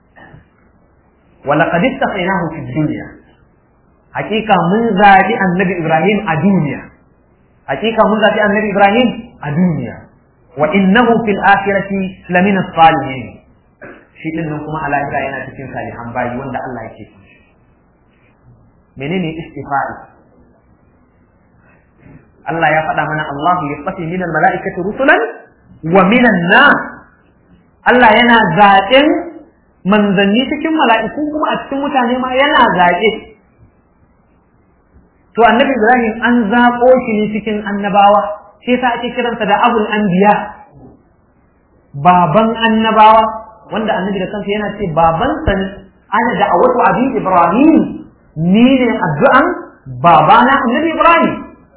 S1: wala qad istafainahu fi dunya hakika mun zabi annabi Ibrahim a duniya hakika mun zabi annabi Ibrahim a duniya wa innahu fil akhirati lamina salihin shi din nan kuma a lahira yana cikin salihan bayi wanda Allah yake so menene istifa'i Allah ya faɗa mana Allahu yasfi min al-mala'ikati rusulan wa min nas Allah yana zaɓen manzanni cikin mala'iku kuma a cikin mutane ma yana zaɓe to annabi Ibrahim an zaɓo shi ne cikin annabawa sai yasa ake kiransa da abul anbiya baban annabawa wanda annabi da kansa yana ce babansa ne ana da awatu abi ibrahim ni ne addu'an babana annabi ibrahim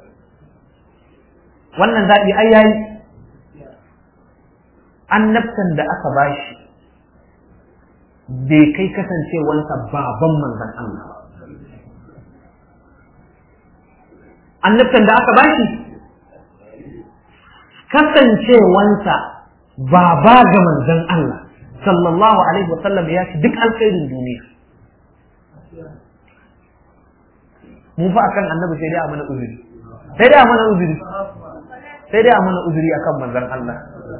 S1: wannan zaɓi ai yayi annabtan da aka bashi bai kai kasancewansa baban manzon Allah annabtan da aka bashi kasancewansa baba ga manzon Allah sallallahu alaihi wa sallam ya ci duk alkhairin duniya mu fa akan annabi sai dai a mana uzuri sai dai a mana uzuri sai dai a mana uzuri akan manzon Allah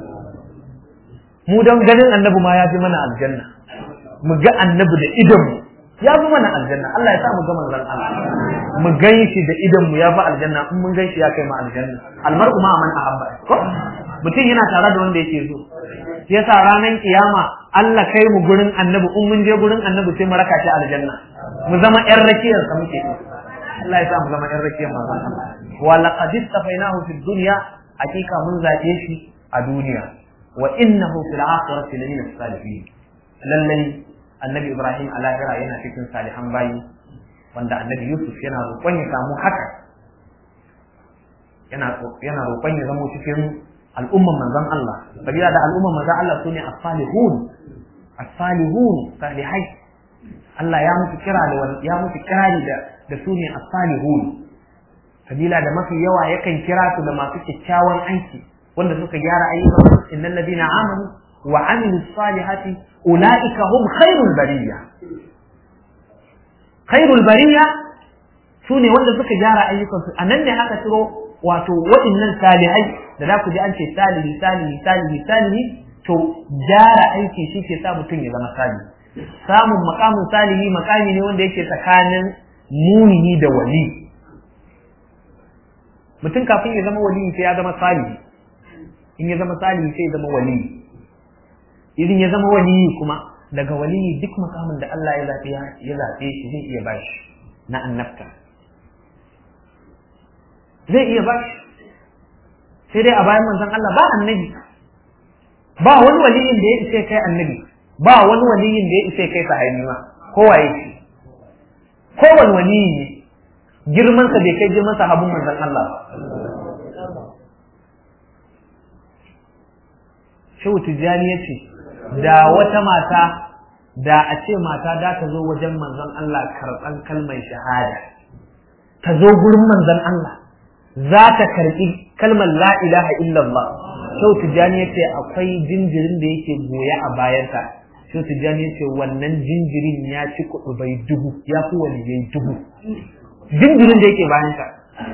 S1: mu don ganin annabi ma ya fi mana aljanna mu ga annabi da idon mu ya fi mana aljanna Allah ya sa mu ga manzon Allah mu gan shi da idon mu ya fi aljanna in mun gan shi ya kai mu aljanna almar'u ma man ahabba ko mutum yana tare da wanda yake so shi yasa ranar kiyama Allah kai mu gurin annabi in mun je gurin annabi sai mu raka shi aljanna mu zama ƴan rakiyar sa muke Allah ya sa mu zama ƴan rakiyar manzon Allah wa laqad istafainahu fid dunya hakika mun zabe shi a duniya wa innahu fil akhirati lamina salihin lallai annabi Ibrahim a lahira yana cikin salihan bayi wanda annabi Yusuf yana roƙon ya samu haka yana yana roƙon ya zama cikin al'umman manzon Allah sabila da al'umman manzon Allah sune as-salihun as-salihun salihai Allah ya musu kira da ya musu kirari da da sune as-salihun sabila da mafi yawa yakan kira su da masu kyakkyawan aiki wanda suka gyara ayyukan innal ladina amanu wa amilus salihati ulaika hum khairul bariya khairul bariya sune wanda suka gyara ayyukansu anan ne aka ciro wato waɗannan salihai da za ku ji an ce salihi salihi salihi salihi to gyara aiki shi ke sa mutum ya zama salihi samun makamin salihi makami ne wanda yake tsakanin mumini da wali mutum kafin ya zama wali sai ya zama salihi in ya zama salihi sai ya zama wali idan ya zama wali kuma daga wali duk makamin da Allah ya zaɓe ya zaɓe shi zai iya bashi na annabta zai iya bashi sai dai a bayan manzon Allah ba annabi ba wani waliyin da ya isa kai annabi ba wani waliyin da ya isa kai sahabi ma kowa yake kowane waliyi ne girman sa bai kai girman sahabin manzon Allah ba Shehu Tijjani ya ce, da wata mata, da a ce mata da ta zo wajen manzon Allah karɓan kalmar shahada, ta zo gurin manzon Allah, za ta karɓi kalmar la ilaha illallah. Shehu Tijjani ya ce akwai jinjirin da yake goya a bayanta. Shehu Tijjani ya ce wannan jinjirin ya ci kuɗi bai dubu, ya fi wani yayi dubu. Jinjirin da yake bayanta.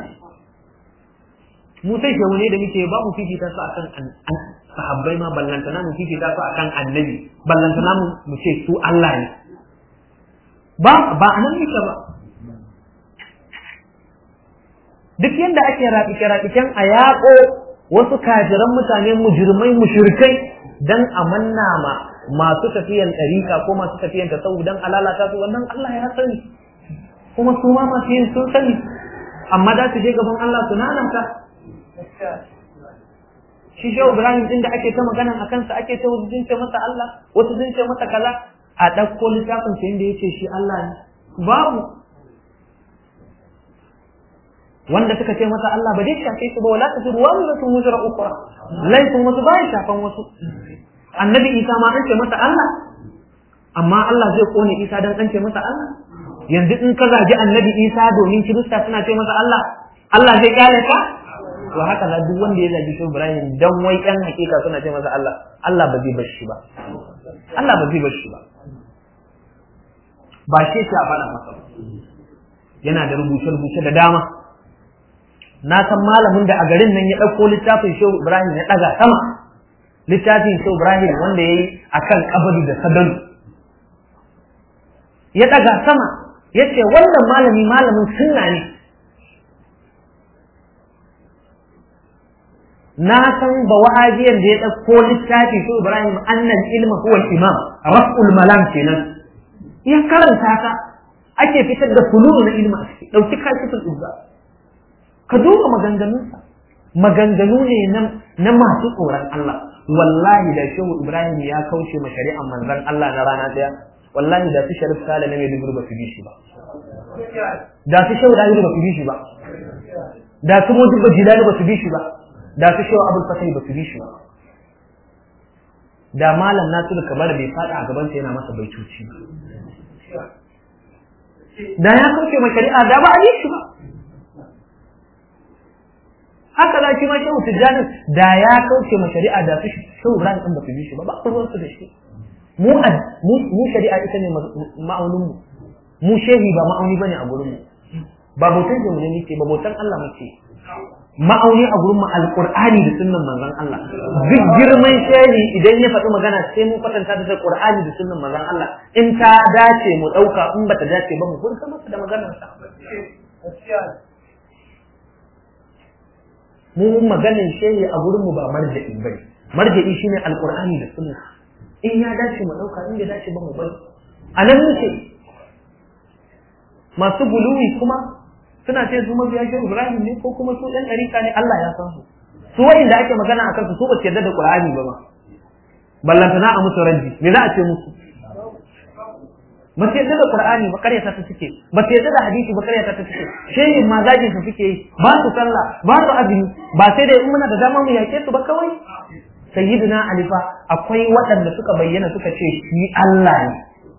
S1: Mu sai shehu ne da muke ba mu fifita su akan sahabbai ma ballantana mu fifita su akan annabi ballantana mu ce su Allah ne ba ba anan yake ba duk yanda ake raɓike raɓiken a yaƙo wasu kajiran mutane mujirmai mushrikai dan a manna ma masu tafiyan ɗariƙa ko masu tafiyan tasawuf dan a lalata su wannan Allah ya sani kuma su ma masu yin sun sani amma za su je gaban Allah su nanata shi shehu ibrahim din da ake ta magana a kansa ake ta wasu zince masa Allah wasu zince masa kaza a ɗauko littafin sa inda yace shi Allah ne babu wanda suka ce masa Allah ba dai shafe su ba wala ta zuru wa zatu mujra ukra laifin wasu ba shafan wasu annabi isa ma an ce masa Allah amma Allah zai kone isa dan an ce masa Allah yanzu in ka zagi annabi isa domin kirista suna ce masa Allah Allah zai kyale ka to haka na duk wanda ya zagi shi Ibrahim dan wai ɗan hakika suna ce masa Allah Allah ba zai bar shi ba Allah ba zai bar shi ba ba shi a faɗa masa yana da rubuce-rubuce da dama na san malamin da a garin nan ya ɗauko littafin Shehu Ibrahim ya ɗaga sama littafin Shehu Ibrahim wanda ya yi a kan kabari da sadalu ya ɗaga sama ya ce wannan malami malamin sunna ne na san ba wahabiyan da ya ɗauko littafi ko Ibrahim annan ilma huwa imam raf'ul malam kenan ya karanta ka ake fitar da fululu na ilma a ciki ɗauki kashifin izza ka duba maganganunsa maganganu ne na masu tsoron Allah wallahi da shehu Ibrahim ya kauce ma shari'an manzon Allah na rana ɗaya wallahi da su sharif sale na mai dubur ba su bi shi ba da su shehu dahiru ba su bi shi ba da su mujibba jilani ba su bi shi ba da su shewa abul fatai ba su bi shi ba da malam nasiru kamar bai fada a gaban yana masa baitoci da ya kauce ma shari'a da ba a yi shi ba haka da shi ma shehu tijjani da ya kauce ma shari'a da su shehu ibrahim din ba su bi shi ba ba ruwan su da shi mu mu shari'a ita ne ma'aunin mu mu shehi ba ma'auni bane a gurin mu ba bautan mu ne muke ba bautan Allah muke ma'auni a gurin mu alqur'ani da sunnan manzon Allah duk girman shehi idan ya faɗi magana sai mu kwatanta da qur'ani da sunnan manzon Allah in ta dace mu ɗauka in bata dace ba mu furta masa da maganar sa mu maganin shehi a gurin mu ba marja'i bane marja'i shine alqur'ani da sunna in ya dace mu ɗauka in bai dace ba mu bari a nan muke masu buluwi kuma suna ce su mabiya shi Ibrahim ne ko kuma su ɗan ɗarika ne Allah ya san su su wa'inda ake magana akan su su ba su yarda da Qur'ani ba ba ballantana a musu raddi me za a ce musu ba su yarda da Qur'ani ba karyata ta suke ba su yarda da hadisi ba karyata ta suke shehin ma zagin su suke yi ba su sallah ba su azumi ba sai dai in muna da dama mu yake su ba kawai sayyidina Ali fa akwai waɗanda suka bayyana suka ce shi Allah ne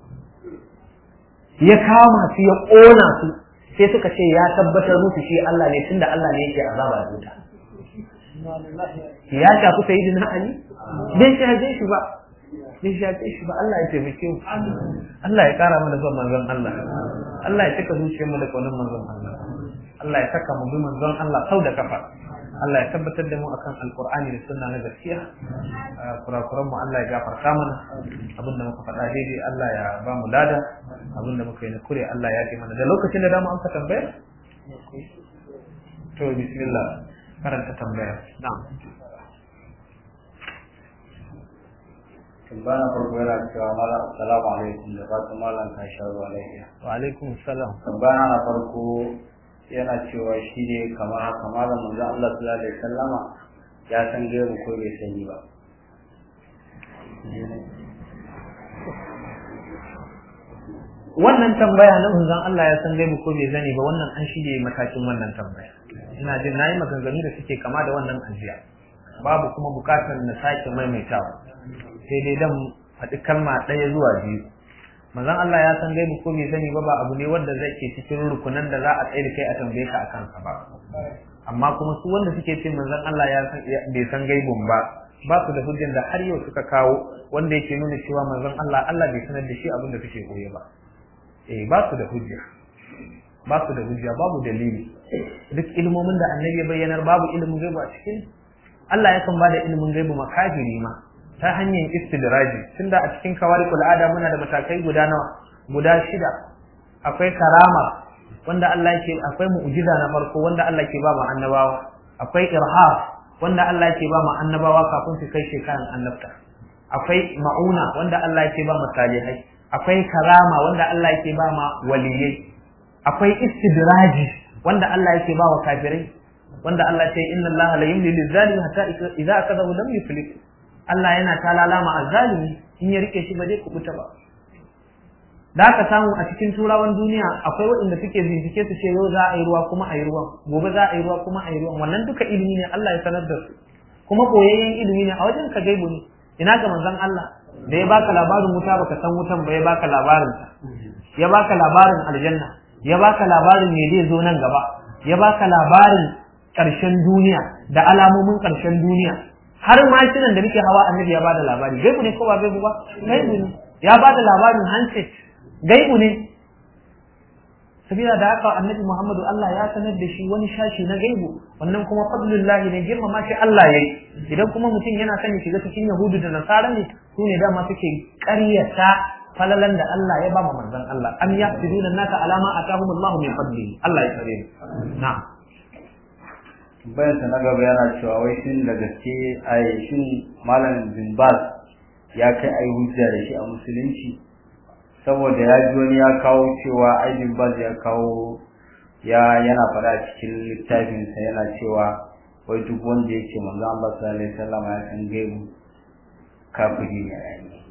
S1: ya kama su ya ƙona su sai suka ce ya tabbatar musu shi Allah ne tunda Allah ne yake azaba da wuta ya shafi sayyidina Ali bai shafe shi ba bai shafe shi ba Allah ya taimake mu Allah ya kara mana son manzon Allah Allah ya cika zuciyar mu da kaunin manzon Allah Allah ya saka mu bi manzon Allah sau da kafa Allah ya tabbatar da mu akan alkur'ani da sunna na gaskiya kurakuran mu Allah ya gafarta mana abin da muka faɗa daidai Allah ya ba mu lada abin da muka yi na kure Allah ya ce mana da lokacin da dama an ka tambaya to bismillah karanta tambaya na'am
S2: tambaya farko yana cewa mala assalamu alaikum da fatan malam ka sha ruwa lafiya
S1: wa alaikum salam
S2: tambaya na farko yana cewa shi ne kamar haka malam manzo Allah sallallahu alaihi wasallama ya san gaibu ko bai sani ba
S1: wannan tambaya na manzon Allah ya san gaibu ko bai zani ba wannan an shige matakin wannan tambaya ina jin nayi maganganu da suke kama da wannan ajiya babu kuma bukatar na sake maimaitawa sai dai dan faɗi kalma ɗaya zuwa biyu manzon Allah ya san gaibu ko bai sani ba ba abu ne wanda zai ke cikin rukunan da za a tsaye da kai a tambaye ka akan sa ba amma kuma su wanda suke ce manzon Allah ya san bai san gaibun ba ba su da hujjan da har yau suka kawo wanda yake nuna cewa manzon Allah Allah bai sanar da shi abin da suke koye ba eh ba su da hujja ba su da hujja babu dalili duk ilmomin da annabi ya bayyanar babu ilimin gaibu a cikin Allah yakan bada ilimin gaibu makafiri ma ta hanyar istidraji tunda a cikin kawarikul ada muna da matakai guda nawa guda shida akwai karama wanda Allah yake akwai mu'jiza na farko wanda Allah ke ba mu annabawa akwai irhaf wanda Allah yake ba mu annabawa kafin su kai shekaran annabta akwai ma'una wanda Allah yake ba mu salihai akwai karama wanda Allah yake ba ma waliyai akwai istidraji wanda Allah yake ba wa kafirai wanda Allah ya ce inna Allah la yumli lizalimi hatta idza akadahu lam yuflik Allah yana talala ma azzalimi in ya rike shi ba zai kubuta ba da aka samu a cikin turawan duniya akwai waɗanda suke bincike su ce yau za a yi ruwa kuma a yi ruwan gobe za a yi ruwa kuma a yi ruwan wannan duka ilimi ne Allah ya sanar da su kuma koyayyen ilimi ne a wajen ka gaibu ne ina ga manzon Allah da ya baka labarin wuta baka san wutan ba ya baka labarin ta ya baka labarin aljanna ya baka labarin me zai zo nan gaba ya baka labarin ƙarshen duniya da alamomin ƙarshen duniya har mashinan da muke hawa annabi ya bada labari gaibu ne ko ba gaibu ba gaibu ne ya bada labarin handset gaibu ne sabila da haka annabi Muhammadu Allah ya sanar da shi wani shashi na gaibu wannan kuma fadlullahi ne girmama shi Allah yayi idan kuma mutum yana son ya shiga cikin yahudu da nasara ne su ne dama suke ƙaryata falalan da Allah ya ba manzon Allah am yaqsiduna naka alama atahum Allah min fadlihi Allah ya tsare na'am
S2: bayan sa na gaba yana cewa wai shin da gaske ai shin malam bin Baz ya kai ai hujja da shi a musulunci saboda ya ji wani ya kawo cewa ai bin Baz ya kawo ya yana faɗa cikin littafin sa yana cewa wai duk wanda yake manzo Allah sallallahu alaihi wasallam ya san gaibu kafiri ne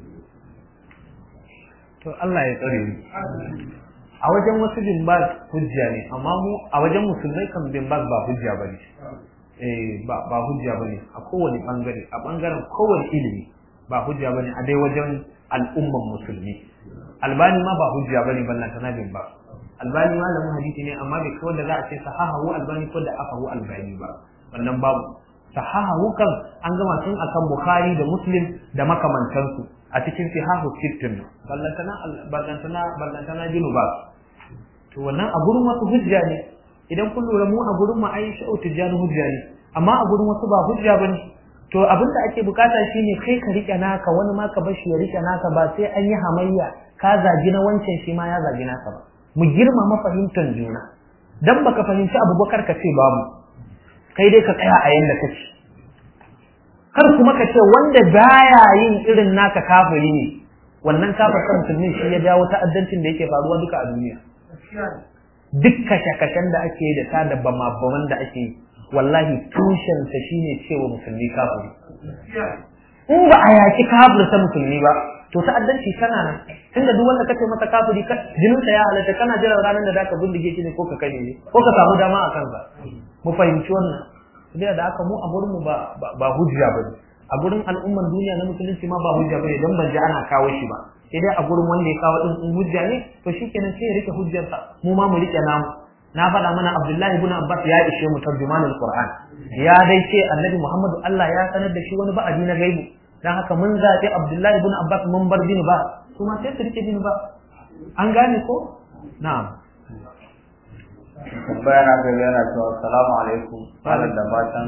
S1: to Allah ya tsare mu a wajen wasu bin baz hujja ne amma mu a wajen musulmai kan bin baz ba hujja bane eh ba ba hujja bane a kowane bangare a bangaren kowane ilimi ba hujja bane a dai wajen al'umman musulmi albani ma ba hujja bane ballan tana bin baz albani malamin hadisi ne amma bai kawai da za a ce sahahu albani ko da afahu albani ba wannan babu sahahu kan an gama tun akan bukhari da muslim da makamantansu a cikin sihahu sittin ballantana ballantana ballantana jinu ba to wannan a gurin wasu hujja ne idan kun lura mu a gurin mu ai sha'u tijani hujja ne amma a gurin wasu ba hujja bane to abin da ake bukata shine kai ka rike naka wani ma ka bashi ya rike naka ba sai an yi hamayya ka zagi na wancan shi ma ya zagi naka ba mu girmama fahimtar juna dan baka fahimci abubakar ka ce babu kai dai ka tsaya a yanda kake kar kuma ka ce wanda baya yin irin naka kafiri ne wannan kafir kan musulmi shi ya jawo ta'addancin da yake faruwa duka a duniya duk kashe-kashen da ake yi da ta da bama-baman da ake yi wallahi tushensa shine cewa musulmi kafiri in ba a yaki kafirta musulmi ba to ta'addanci tana nan tunda duk wanda kace masa kafiri jinin sa ya halatta kana jira ranar da zaka bindige shi ne ko ka kai ne ko ka samu dama a kansa mu fahimci wannan saboda da aka mu a gurin mu ba ba hujja bane a gurin al'umman duniya na musulunci ma ba hujja bane don ban ji ana kawo shi ba sai dai a gurin wanda ya kawo din in hujja ne to shikenan sai ya rike hujjarsa mu ma mu rike namu na faɗa mana Abdullahi ibn Abbas ya ishe mu tarjumanul Qur'an ya dai ce Annabi Muhammadu Allah ya sanar da shi wani ba'adi na gaibu dan haka mun zaɓi Abdullahi ibn Abbas mun bar bin ba su ma sai su rike bin ba an gane ko na'am
S2: tambaya na gaba yana cewa assalamu alaikum malam da fatan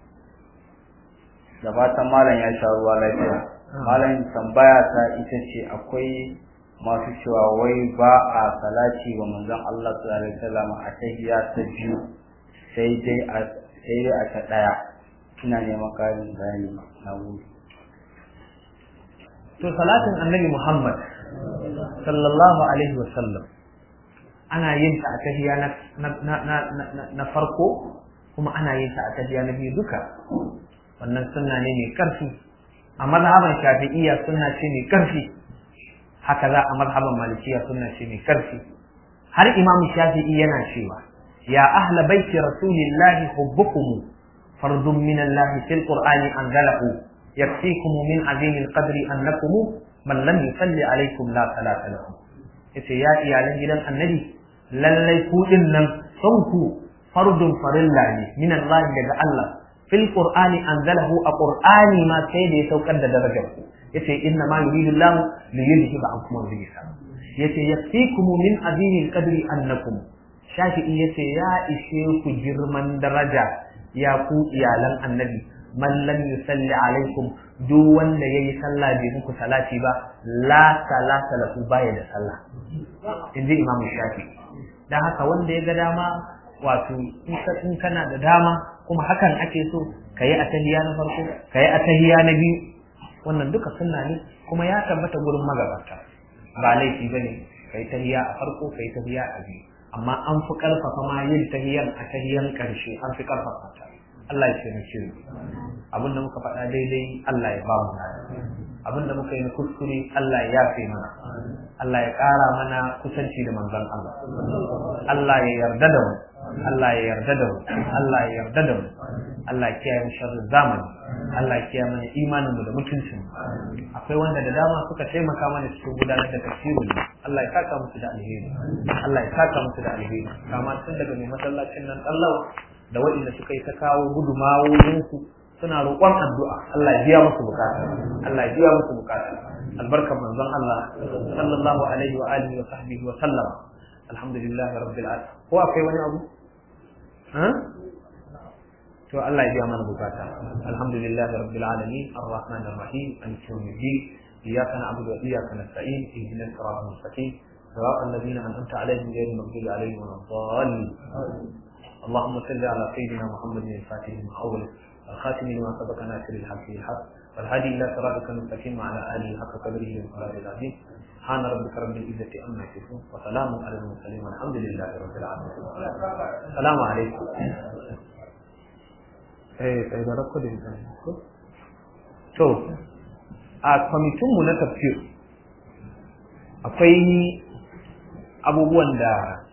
S2: da fatan malam ya sha ruwa lafiya malam tambaya ta ita ce akwai masu cewa wai ba a salati wa manzon Allah sallallahu alaihi wasallam a tahiyya ta biyu sai dai a sai dai a ta daya ina neman karin bayani na gode
S1: to salatin annabi Muhammad sallallahu alaihi wasallam ana yin ta a tahiyya na na na na farko kuma ana yin ta a tahiyya na biyu duka wannan sunna ne mai karfi a mazhaban shafi'iyya sunna ce mai karfi haka za a mazhaban malikiya sunna ce mai karfi har imam shafi'i yana cewa ya ahla baiti rasulillahi hubbukum fardun min Allah fil qur'ani anzalahu yakfikum min azim alqadri annakum man lam yusalli alaykum la salata lakum yace ya iyalan gidan annabi lallai ku din nan son ku fardun farilla ne min Allah daga Allah fil qur'ani anzalahu a qur'ani ma sai da ya saukar da darajar ku yace inna ma yuridu Allah li yudhiba ankum rijsa yace yakfikum min azimi alqadri annakum shafi'i yace ya ishe ku girman daraja ya ku iyalan annabi man lam yusalli alaikum duk wanda yayi sallah bai muku salati ba la salata lahu baya da sallah inji imam shafi'i dan haka wanda ya ga dama wato in kana da dama kuma hakan ake so kayi a tahiya na farko kayi a tahiya na biyu wannan duka sunna ne kuma ya tabbata gurin magabata ba laifi bane kai tahiya a farko kai tahiya a biyu amma an fi karfafa ma yin tahiyan a tahiyan karshe an fi karfafa ta Allah ya taimake mu abinda muka faɗa daidai Allah ya ba mu abinda muka yi na kuskure Allah ya yafe mana Allah ya ƙara mana kusanci da manzon Allah Allah ya yarda da mu Allah ya yarda da mu Allah ya yarda da mu Allah ya kiyaye mu sharrin zamani Allah ya kiyaye mana imanin mu da mutuncin mu akwai wanda da dama suka taimaka mana cikin gudanar da tafsirin Allah ya saka musu da alheri Allah ya saka musu da alheri kama tun daga mai masallacin nan Allah da waɗanda suka yi ta kawo gudumawoyinsu suna roƙon addu'a Allah ya biya musu bukata Allah ya biya musu bukata albarkar manzon Allah sallallahu alaihi wa alihi wa sahbihi wa sallam alhamdulillah rabbil alamin ko akwai wani abu ha to Allah ya biya mana bukata alhamdulillah rabbil alamin arrahman arrahim maliki yawmiddin iyyaka na'budu wa iyyaka nasta'in ihdinas siratal mustaqim صراط الذين أنعمت عليهم غير المغضوب عليهم ولا الضالين اللهم صل على سيدنا محمد الفاتح لما أول الخاتم لما سبق ناصر الحق بالحق والهادي إلى صراطك المستقيم وعلى آله حق قدره ومقداره العظيم سبحان ربك رب العزة عما يصفون وسلام على المرسلين والحمد لله رب العالمين السلام عليكم eh sai da rakko da to a kwamitin mu na tafsir akwai abubuwan da